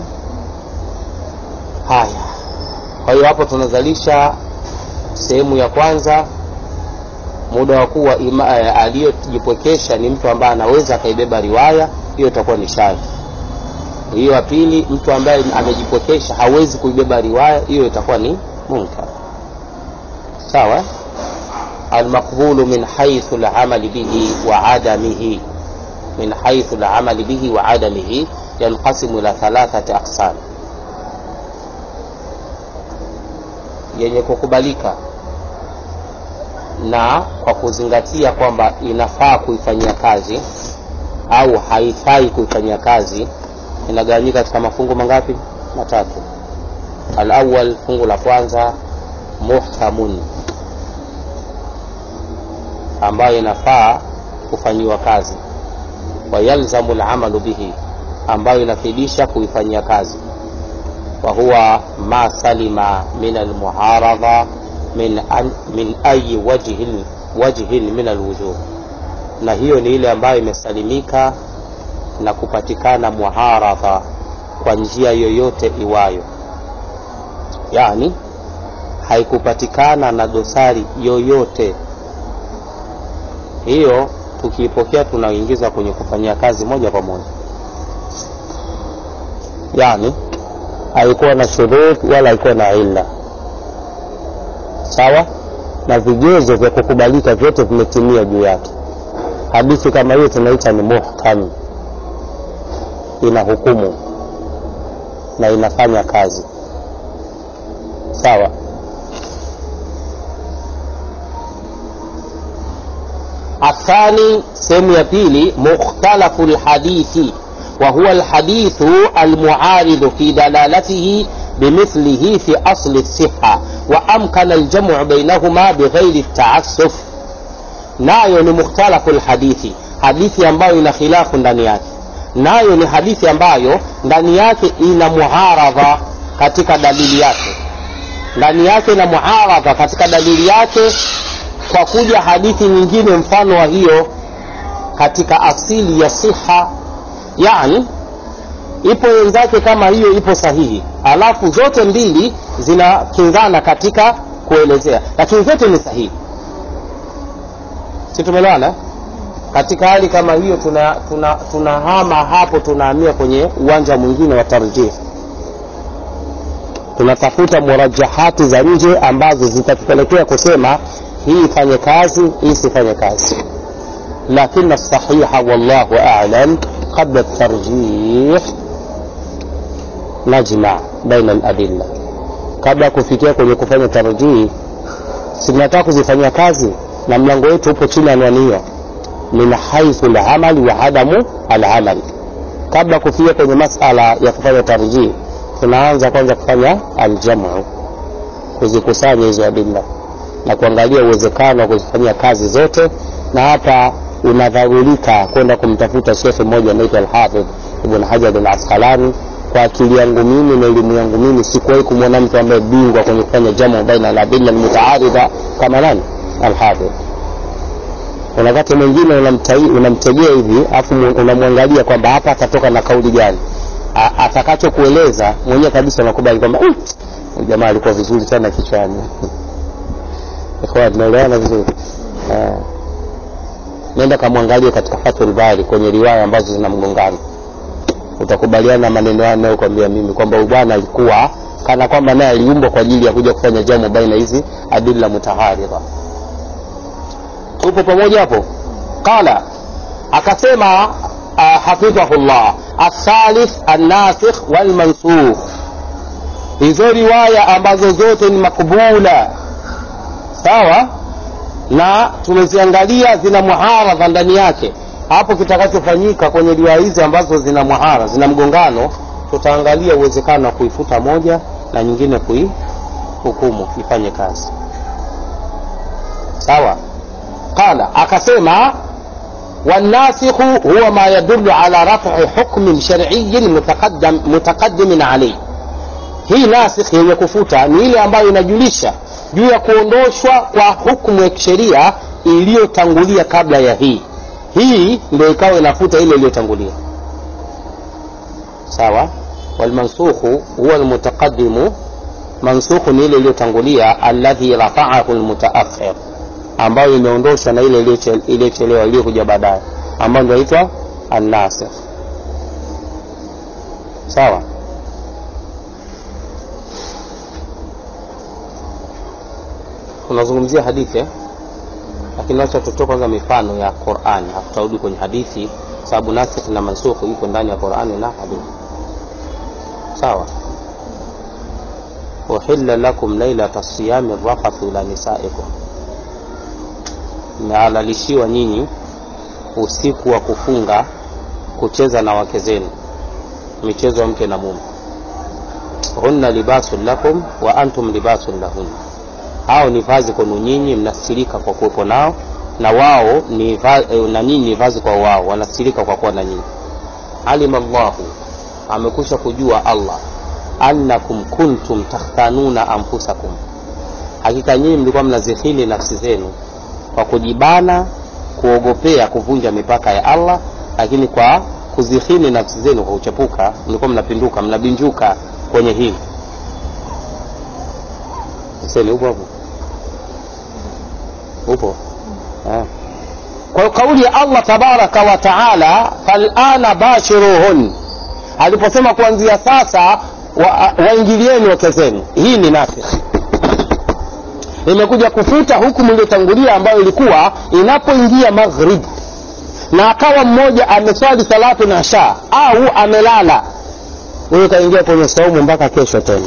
haya kwa hiyo hapo tunazalisha sehemu ya kwanza muda wa kuwa aliyojipwekesha ni mtu ambaye anaweza akaibeba riwaya hiyo itakuwa ni shadhi hiyo ya pili mtu ambaye amejipwekesha hawezi kuibeba riwaya hiyo itakuwa ni munkar sawa المقبول من حيث العمل به وعدمه من حيث العمل به وعدمه ينقسم إلى ثلاثة أقسام yenye kukubalika na kwa kuzingatia kwamba inafaa kuifanyia kazi au haifai kuifanyia kazi inagawanyika katika mafungu mangapi matatu alawal fungu la kwanza muhkamun ambayo inafaa kufanyiwa kazi wayalzamu lamalu bihi ambayo inafidisha kuifanyia kazi wahuwa ma salima min almuaradha min, an, min ayi wajhin, wajhin min alwujuh na hiyo ni ile ambayo imesalimika na kupatikana muaradha kwa njia yoyote iwayo yani haikupatikana na dosari yoyote hiyo tukiipokea tunaingiza kwenye kufanyia kazi moja kwa moja yani haikuwa na shurut wala haikuwa na illa sawa na vigezo vya kukubalika vyote vimetimia juu yake hadithi kama hiyo tunaita ni muhkam ina hukumu na inafanya kazi sawa الثاني سيم يبيلي مختلف الحديث وهو الحديث المعارض في دلالته بمثله في أصل الصحة وأمكن الجمع بينهما بغير التعسف nayo ni mukhtalafu lhadithi hadithi ambayo ina khilafu ndani yake nayo ni hadithi ambayo ndani yake ina muaradha katika dalili yake ndani yake ina muaradha katika dalili yake kwa kuja hadithi nyingine mfano wa hiyo katika asili ya siha yani ipo wenzake kama hiyo ipo sahihi alafu zote mbili zinakinzana katika kuelezea lakini zote ni sahihi si tumeelewana katika hali kama hiyo tunahama tuna, tuna, tuna hapo tunahamia kwenye uwanja mwingine wa tarjih tunatafuta murajahati za nje ambazo zitatupelekea kusema hii ifanye kazi hii isifanye kazi lakini sahiha wallahu alam qabla tarjih najma baina aladilla kabla ya kufikia kwenye kufanya tarjih sinataka kuzifanyia kazi na mlango wetu upo chini ya anwani hiyo min haithu lamali wa adamu alamali kabla kufikia kwenye masala ya kufanya tarjih tunaanza kwanza kufanya aljamu kuzikusanya hizo adilla na kuangalia uwezekano wa kuzifanyia kazi zote na hapa unadharurika kwenda kumtafuta shekhe mmoja anaitwa alhafidh ibn hajar al asqalani kwa akili yangu mimi na elimu yangu mimi sikuwahi kumwona mtu ambaye bingwa kwenye kufanya jamu baina aladilla almutaaridha kama nani alhafidh kuna wakati mwingine unamtegea hivi afu unamwangalia kwamba hapa atatoka na kauli gani atakachokueleza mwenyewe kabisa unakubali kwamba jamaa alikuwa vizuri sana kichwani tunaelewana vizuri nenda kamwangalie katika fathul bari kwenye riwaya ambazo zina mgongano utakubaliana na maneno hayo nayokwambia mimi kwamba huyu bwana alikuwa kana kwamba naye aliumbwa kwa ajili ya kuja kufanya jamu baina hizi adilla mutaharidha tupo pamoja hapo qala akasema uh, hafidhahullah athalith annasikh walmansukh hizo riwaya ambazo zote ni makbula sawa na tumeziangalia zina muharadha ndani yake hapo kitakachofanyika kwenye riwaya hizi ambazo zina muhara zina mgongano tutaangalia uwezekano wa kuifuta moja na nyingine kuihukumu ifanye kazi sawa qala akasema والناسخ هو ما يدل على رفع حكم شرعي متقدم متقدم عليه hii nasikh yenye kufuta ni ile ambayo inajulisha juu ya kuondoshwa kwa hukumu ya kisheria iliyotangulia kabla ya hii hii ndio ikawa inafuta ile iliyotangulia sawa walmansukhu huwa almutaqaddimu mansukhu ni ile iliyotangulia alladhi rafaahu almutaakhir ambayo imeondoshwa na ile iliyochelewa iliyokuja baadaye ambayo ndio inaitwa annasikh sawa tunazungumzia hadithi eh? lakini wacha tutoe kwanza mifano ya Qur'an tutarudi kwenye hadithi sababu nasikh na mansukh iko ndani ya Qur'an na hadithi sawa uhilla lakum lailata siyami rafathu ila nisaikum mmehalalishiwa nyinyi usiku wa kufunga kucheza na wake zenu michezo ya mke na mume hunna libasun lakum wa antum libasun lahunna hao ni vazi kwenu nyinyi mnastirika kwa kuwepo nao na wao ni va, na nyinyi ni vazi kwa wao wanastirika kwa kuwa na nyinyi alima llahu amekusha kujua allah annakum kuntum takhtanuna anfusakum hakika nyinyi mlikuwa mnazihili nafsi zenu kwa kujibana kuogopea kuvunja mipaka ya allah lakini kwa kuzihini nafsi zenu kwa kuchepuka mlikuwa mnapinduka mnabinjuka kwenye hili seni upo hapo upo eh. kwa kauli ya allah tabaraka wa taala falana bashiruhun aliposema kuanzia sasa waingilieni wa wake zenu hii ni nasikh imekuja kufuta hukumu iliyotangulia ambayo ilikuwa inapoingia maghrib na akawa mmoja ameswali salatu na sha au amelala huyo kaingia kwenye saumu mpaka kesho tena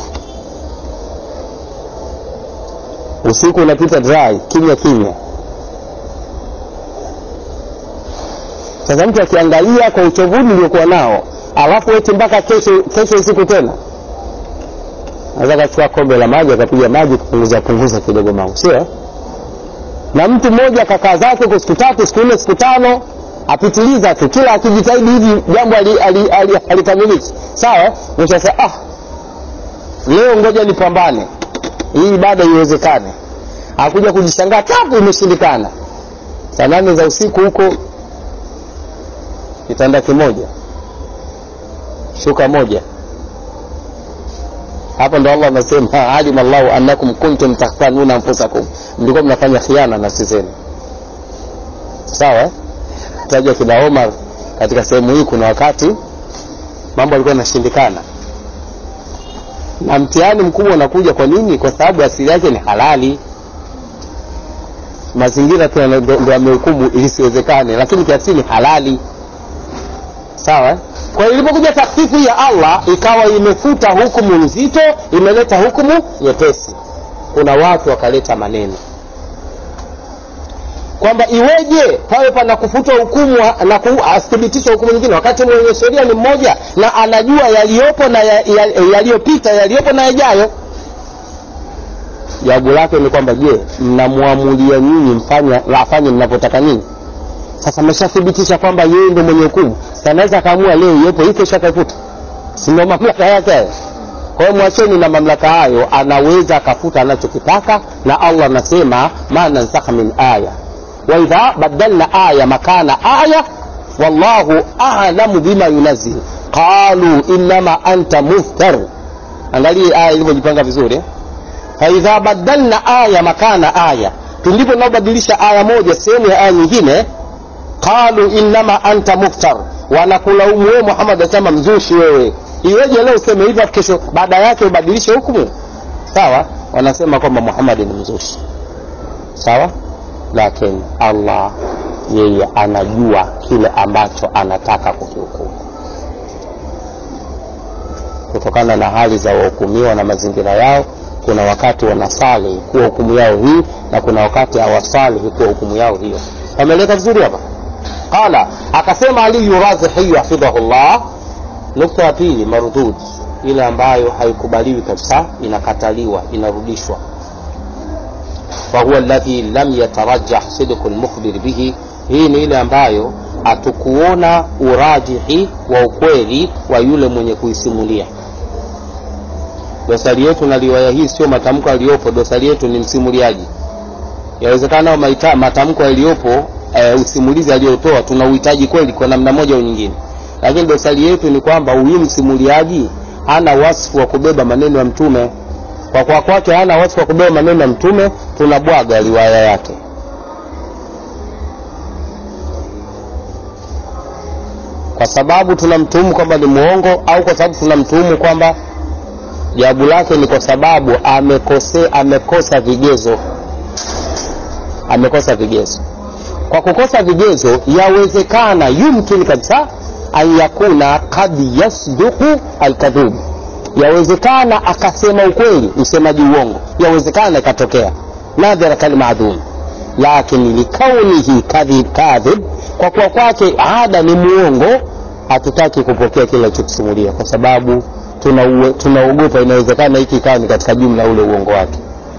usiku unapita dry kimya kimya sasa mtu akiangalia kwa uchovuni uliokuwa nao alafu eti mpaka kesho kesho usiku tena naweza akachukua kombe la maji akapiga maji kupunguza punguza kidogo mambo sio na mtu mmoja akakaa zake kwa siku tatu siku nne siku tano apitiliza tu kila akijitahidi hivi jambo alikamiliki sawa mwisho sasa ah leo ngoja nipambane hii ibada iwezekane akuja kujishangaa tapu imeshindikana saa nane za usiku huko kitanda kimoja shuka moja hapa ndo allah anasema alima llahu annakum kuntum takhtanuna anfusakum mlikuwa mnafanya khiana nafsi zenu sawa eh? taja kina omar katika sehemu hii kuna wakati mambo alikuwa yanashindikana na mtihani mkubwa unakuja kwa nini kwa sababu asili yake ni halali mazingira tu yana- ndo ndo yamehukumu ilisiwezekane lakini kiasili ni halali sawa eh? kwa hiyo ilipokuja takfifu ya allah ikawa imefuta hukumu nzito imeleta hukumu nyepesi kuna watu wakaleta maneno kwamba iweje pawe pana kufutwa hukumu na ku- asithibitishwe hukumu nyingine wakati mwenye sheria ni mmoja na anajua yaliyopo na ya- ya- yaliyopita yaliyopo na yajayo jawabu lake ni kwamba je mnamwamulia nyinyi mfanye afanye mnavyotaka nyinyi sasa ameshathibitisha kwamba yeye ndo mwenye hukumu Sasa anaweza akaamua leo iwepo hii kesho akaifuta si ndo mamlaka yake hayo kwa hiyo mwacheni na mamlaka hayo anaweza akafuta anachokitaka na allah anasema ma nansakha min aya waidha badalna aya makana aya wallahu alamu bima yunazil qalu innama anta muftar angalie aya ilivyojipanga vizuri eh? faidha badalna aya makana aya pindipo tunaobadilisha aya moja sehemu ya aya nyingine qalu innama anta muftar wanakulaumu wewe muhammad asema mzushi wewe iweje leo useme hivyo kesho baada yake ubadilishe hukumu sawa wanasema kwamba muhammad ni mzushi sawa lakini allah yeye anajua kile ambacho anataka kukihukumu kutokana na hali za wahukumiwa na mazingira yao kuna wakati wanasali kuwa hukumu yao hii na kuna wakati hawasalihi kuwa hukumu yao hiyo ameleka vizuri hapa qala akasema aliyu razihi hafidhahu llah nukta ya pili mardud ile ambayo haikubaliwi kabisa inakataliwa inarudishwa fahuwa alladhi lam yatarajah sidqu lmukhbir bihi hii ni ile ambayo hatukuona urajihi wa ukweli wa yule mwenye kuisimulia dosari yetu na riwaya hii sio matamko yaliyopo dosari yetu ni msimuliaji yawezekana maita- matamko yaliyopo e, usimulizi aliyotoa tuna uhitaji kweli kwa namna moja au nyingine lakini dosari yetu ni kwamba huyu msimuliaji hana wasfu wa kubeba maneno ya mtume kwa kwa kwake hana wasfu wa kubeba maneno ya mtume tunabwaga riwaya yake kwa sababu tunamtuhumu kwamba ni mwongo au kwa sababu tunamtuhumu kwamba jawabu lake ni kwa sababu amekose, amekosa vigezo amekosa vigezo kwa kukosa vigezo yawezekana yumkin kabisa an yakuna kad yasduku alkadhub yawezekana akasema ukweli msemaji uongo yawezekana ikatokea nadhara kalmadhum lakini likaunihi kadhib kadhib kwa kuwa kwake ada ni muongo hatutaki kupokea kile alichokisimulia kwa sababu tunaue- tunaogopa inawezekana hiki ikawa ni katika jumla ule uongo wake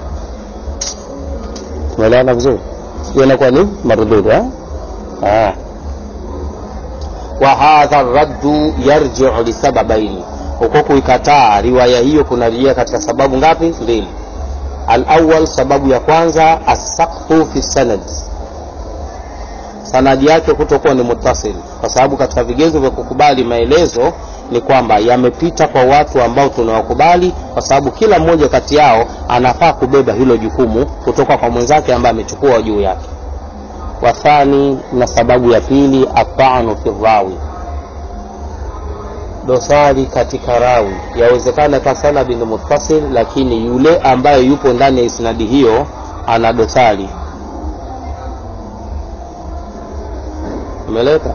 tumeelewana vizuri hiyo inakuwa ni mardud eh? ah. wa hadha raddu yarjiu lisababaini huko kuikataa riwaya hiyo kunarejea katika sababu ngapi mbili alawal sababu ya kwanza assaktu fi sanad sanadi yake kutokuwa ni mutasil kwa sababu katika vigezo vya kukubali maelezo ni kwamba yamepita kwa watu ambao tunawakubali kwa sababu kila mmoja kati yao anafaa kubeba hilo jukumu kutoka kwa mwenzake ambaye amechukua juu yake wathani na sababu ya pili atanu fi rawi dosari katika rawi yawezekana ka sanadi ni muttasil lakini yule ambaye yupo ndani ya isnadi hiyo ana dosari umeleka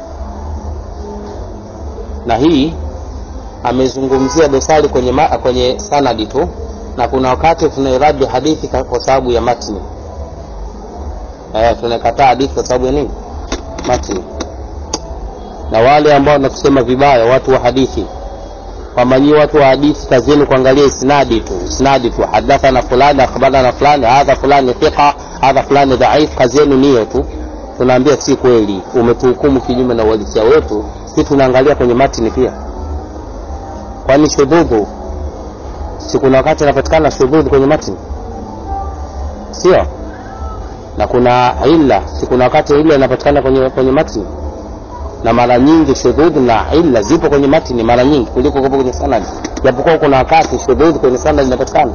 na hii amezungumzia dosari kwenye, ma, kwenye sanadi tu na kuna wakati tunairadi hadithi ka- kwa sababu ya matni eh, tunakataa hadithi kwa sababu ya nini matni na wale ambao wanakusema vibaya watu wa hadithi kwamba nyie watu wa hadithi kazi yenu kuangalia isnadi tu isnadi tu hadathana fulani akhbarana fulani hadha fulani thiqa hadha fulani dhaif kazi yenu niyo tu tunaambia si kweli umetuhukumu kinyume na uhalisia wetu si tunaangalia kwenye matini pia kwani shudhudhu si kuna wakati inapatikana shudhudhu kwenye matini sio na kuna illa si kuna wakati illa inapatikana kwenye kwenye matini na mara nyingi shudhudh na illa zipo kwenye matini mara nyingi kuliko kupo kwenye sanadi japokuwa kuna wakati shudhudh kwenye sanadi inapatikana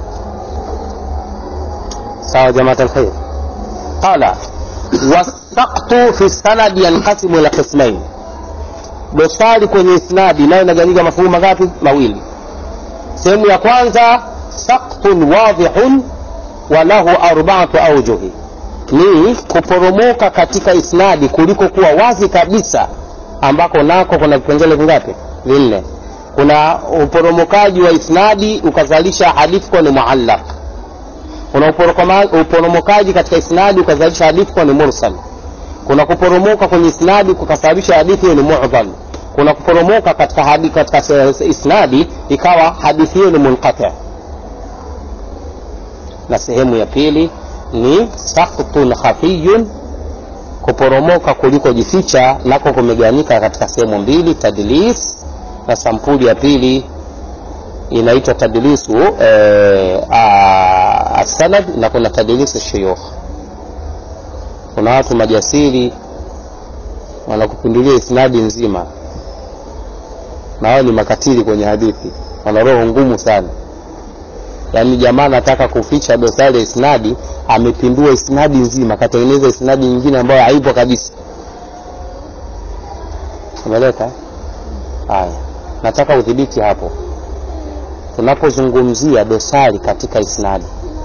sawa jamaat alkhair qala wasaqtu fi sanadi yanqasimu ila qismain dosari kwenye isnadi nayo inagawanyika mafungu mangapi mawili sehemu ya kwanza saktun wadhihun wa lahu arbaatu aujuhi ni kuporomoka katika isnadi kuliko kuwa wazi kabisa ambako nako kuna vipengele vingapi vinne kuna uporomokaji wa isnadi ukazalisha hadithi kuwa ni muallaq kuna uporokoma- uporomokaji katika isnadi ukazalisha hadithi kuwa ni mursal kuna kuporomoka kwenye isnadi kukasababisha hadithi hiyo ni mu'dhal kuna kuporomoka katika hadi, katika se- isnadi ikawa hadithi hiyo ni munqati na sehemu ya pili ni saktun khafiyun kuporomoka kuliko jificha nako kumegawanyika katika sehemu mbili tadlis na sampuli ya pili inaitwa tadlisu eh, a- asanad na kuna tadlisu shuyukh kuna watu majasiri wanakupindulia isnadi nzima na wao ni makatili kwenye hadithi wana roho ngumu sana yaani jamaa anataka kuficha dosari ya isnadi amepindua isnadi nzima akatengeneza isnadi nyingine ambayo haipo kabisa umeleka haya nataka udhibiti hapo tunapozungumzia dosari katika isnadi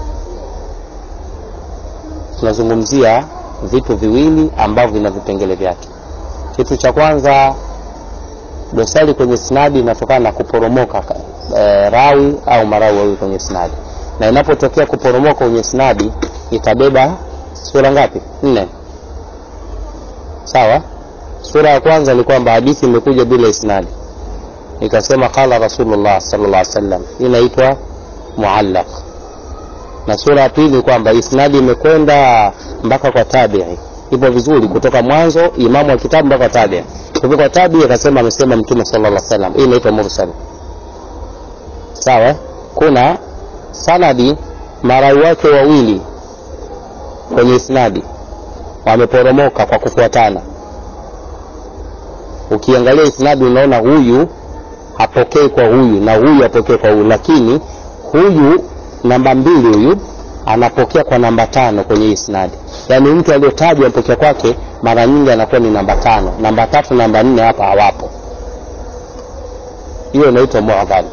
tunazungumzia vitu viwili ambavyo vina vipengele vyake kitu cha kwanza dosari kwenye snadi inatokana na kuporomoka e, rawi au marawi wawili kwenye snadi na inapotokea kuporomoka kwenye snadi itabeba sura ngapi nne sawa sura ya kwanza ni kwamba hadithi imekuja bila isnadi ikasema qala rasulullah sallallahu alaihi wasallam hii inaitwa muallaq na sura ya pili kwamba isnadi imekwenda mpaka kwa tabii ipo vizuri kutoka mwanzo imamu wa kitabu mpaka tabii kufika kwa tabii akasema amesema mtume sallallahu alaihi wasallam hii inaitwa mursal sawa kuna sanadi marawi wake wawili kwenye isnadi wameporomoka kwa kufuatana ukiangalia isnadi unaona huyu hapokei kwa huyu na huyu hapokei kwa huyu lakini huyu namba mbili huyu anapokea kwa namba tano kwenye isnadi yaani mtu aliyotajwa mpokea kwake mara nyingi anakuwa ni namba tano namba tatu namba nne hapa hawapo hiyo inaitwa muadhal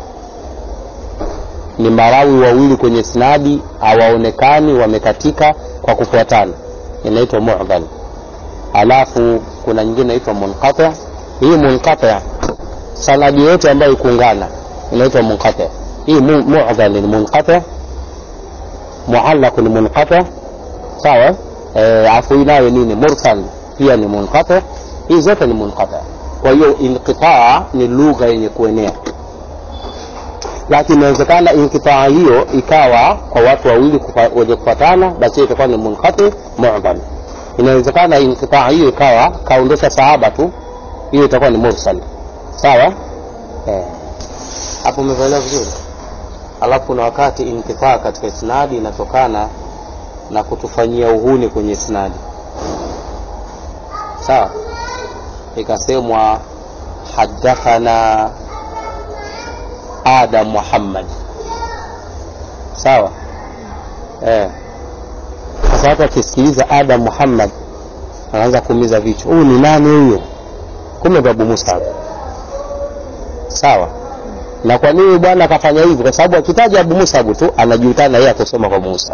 ni marawi wawili kwenye isnadi hawaonekani wamekatika kwa kufuatana inaitwa muadhal alafu kuna nyingine inaitwa munqati hii munqati sanadi yote ambayo ikuungana inaitwa munqati hii mu- mu'dhal ni munqati muallaq ni munqati sawa eh, afu inayo nini mursal pia ni munqati hii zote ni munqati kwa hiyo inqitaa ni lugha yenye kuenea lakini inawezekana inqitaa hiyo ikawa kwa watu wawili kufa- wenye kufuatana basi hiyo itakuwa ni munqati mu'dhal inawezekana inqitaa hiyo ikawa kaondosha sahaba tu hiyo itakuwa ni mursal sawa eh hapo umeelewa vizuri alafu kuna wakati intifaa katika isnadi inatokana na kutufanyia uhuni kwenye isnadi sawa ikasemwa hadathana adam muhammad sawa eh. sasa watu wakisikiliza adam muhammad anaanza kuumiza vichwa huyu ni nani huyo kumbe babu musab sawa na kwa nini bwana akafanya hivyo kwa sababu akitaja abu musab tu anajulikana yeye akusoma kwa musa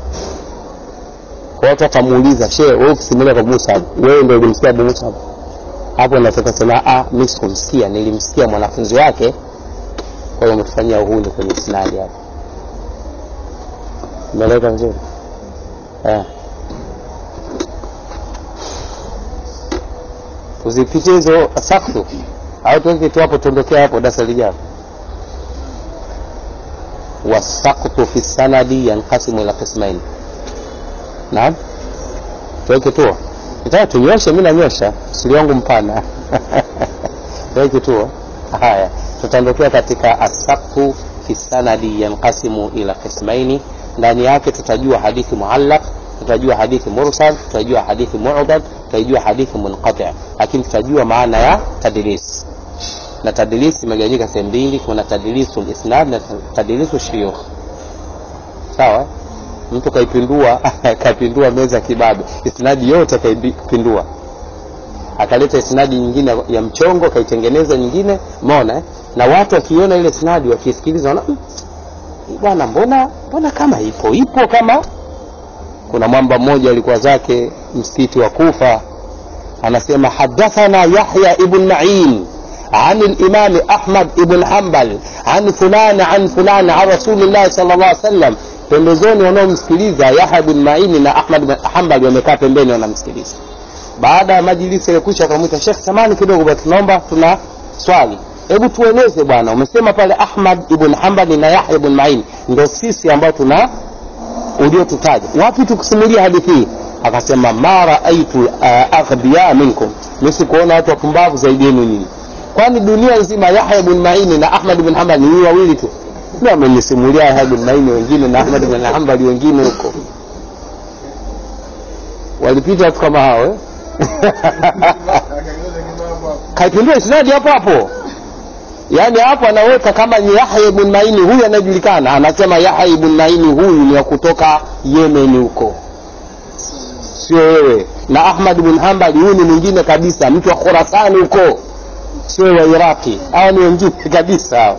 kwa watu wakamuuliza she wewe ukisimulia kwa musab wewe ndio ulimsikia abu musab hapo natoka sema ah mimi sikumsikia nilimsikia mwanafunzi wake kwa hiyo umetufanyia uhuni kwenye sinadi hapo umeeleka vizuri eh. tuzipitie hizo saktu au tuweke tu hapo tuondokea hapo darasa lijalo wasaktu fi sanadi yanqasimu ila qismain naam tuweke tu nitaka tunyoshe mi nanyosha siri wangu mpana tuweke tu haya tutaondokea katika asaktu fi sanadi yanqasimu ila qismaini ndani yake tutajua hadithi muallaq tutajua hadithi mursal tutajua hadithi mu'dad tutaijua hadithi munqati lakini tutajua maana ya tadlis na tadlis imegawanyika sehemu mbili kuna tadlisu lisnad na tadlisu shuyukh sawa mtu kaipindua kaipindua meza kibabe isnadi yote kaipindua akaleta isnadi nyingine ya mchongo kaitengeneza nyingine umeona eh? na watu wakiona ile isnadi wakisikiliza wana "Mm, hii bwana mbona mbona kama ipo ipo kama kuna mwamba mmoja alikuwa zake msikiti wa kufa anasema hadathana yahya ibn ma'in عن الإمام أحمد بن حنبل عن فلان عن فلان عن رسول الله صلى الله عليه وسلم pembezoni wanaomsikiliza yahya bin maini na ahmad bin hambali wamekaa pembeni wanamsikiliza baada ya majilisi ilikwisha akamwita shekh samani kidogo bwana tunaomba tuna swali hebu tueleze bwana umesema pale ahmad ibn hambali na yahya ibn maini ndo sisi ambao tuna uliotutaja wapi tukusimulia hadithi hii akasema ma raaitu uh, aghbiya minkum misikuona watu wapumbavu zaidi yenu nyinyi kwani dunia nzima yahya ibn maini na ahmad ibn hambal ni huyu wawili tu ndio amenisimulia yahya ibn maini wengine na ahmad ibn hambal wengine huko walipita watu kama hao eh? Akaongeza kibabu hapo. kaipindua isnadi hapo hapo yaani hapo anaweka kama ni yahya ibn maini huyu anayejulikana anasema yahya ibn maini huyu ni wa kutoka yemeni huko sio wewe na ahmad ibn hambali huyu ni mwingine kabisa mtu wa khurasani huko sio wa iraqi hawa ni wengine kabisa hao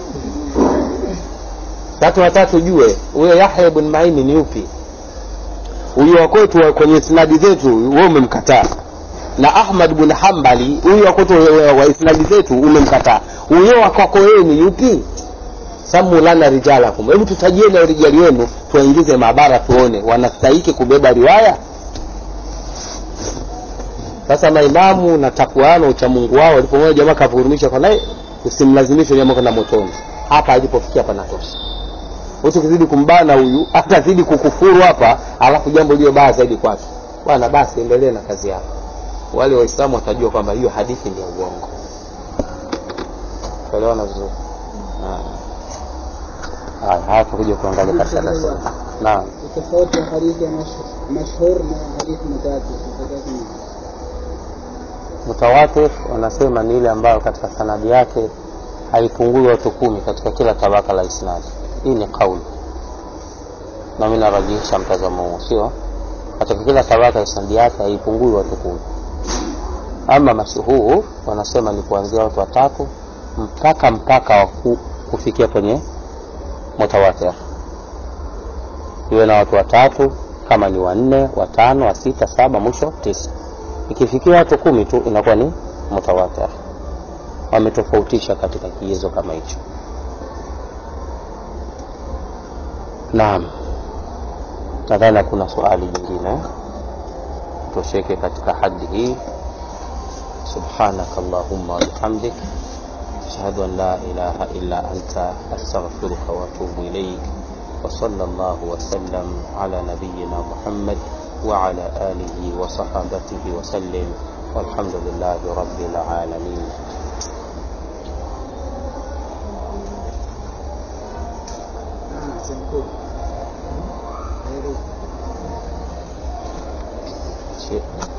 watu watatu jue huyo yahya ibn maini ni upi huyo wa kwetu wa- kwenye sinadi zetu wewe umemkataa na ahmad bin hambali huyo wa kwetu wa- wa isnadi zetu umemkataa huyo wa kwako wewe ni yupi samu lana rijalakum hebu tutajieni rijali wenu tuwaingize maabara tuone wanastahiki kubeba riwaya sasa maimamu na takwana uchamungu wao walipomwona jamaa kavurumisha kwa naye usimlazimishe jamaa kwenda motoni hapa alipofikia panatosha ukizidi kumbana huyu atazidi kukufuru hapa alafu jambo liyo baya zaidi kwake bwana basi endelee na kazi yako wale waislamu watajua kwamba hiyo hadithi ni ya uongo tuelewana vizuri Ah. haya haya tukuja kuangalia katika darasa naam tofauti ya hadithi ya mash- mashhur na hadithi mutawatir tofauti ni mutawatir wanasema ni ile ambayo katika sanadi yake haipungui watu kumi katika kila tabaka la isnadi hii ni kauli na mi narajihisha mtazamo huo sio katika kila tabaka ya isnadi yake haipungui watu kumi ama mashuhur wanasema ni kuanzia watu watatu mpaka mpaka wa ku- kufikia kwenye mutawatir iwe na watu watatu kama ni wanne watano wa sita saba mwisho tisa ikifikia watu kumi tu inakuwa ni mutawatir wametofautisha katika kigezo kama hicho naam nadhani hakuna swali jingine tosheke katika hadi hii subhanaka allahumma wabihamdik ashhadu an la ilaha illa anta astaghfiruka waatubu ilaik وصلى الله وسلم على نبينا محمد وعلى آله وصحابته وسلم والحمد لله رب العالمين ah, sehemu kubwa شيء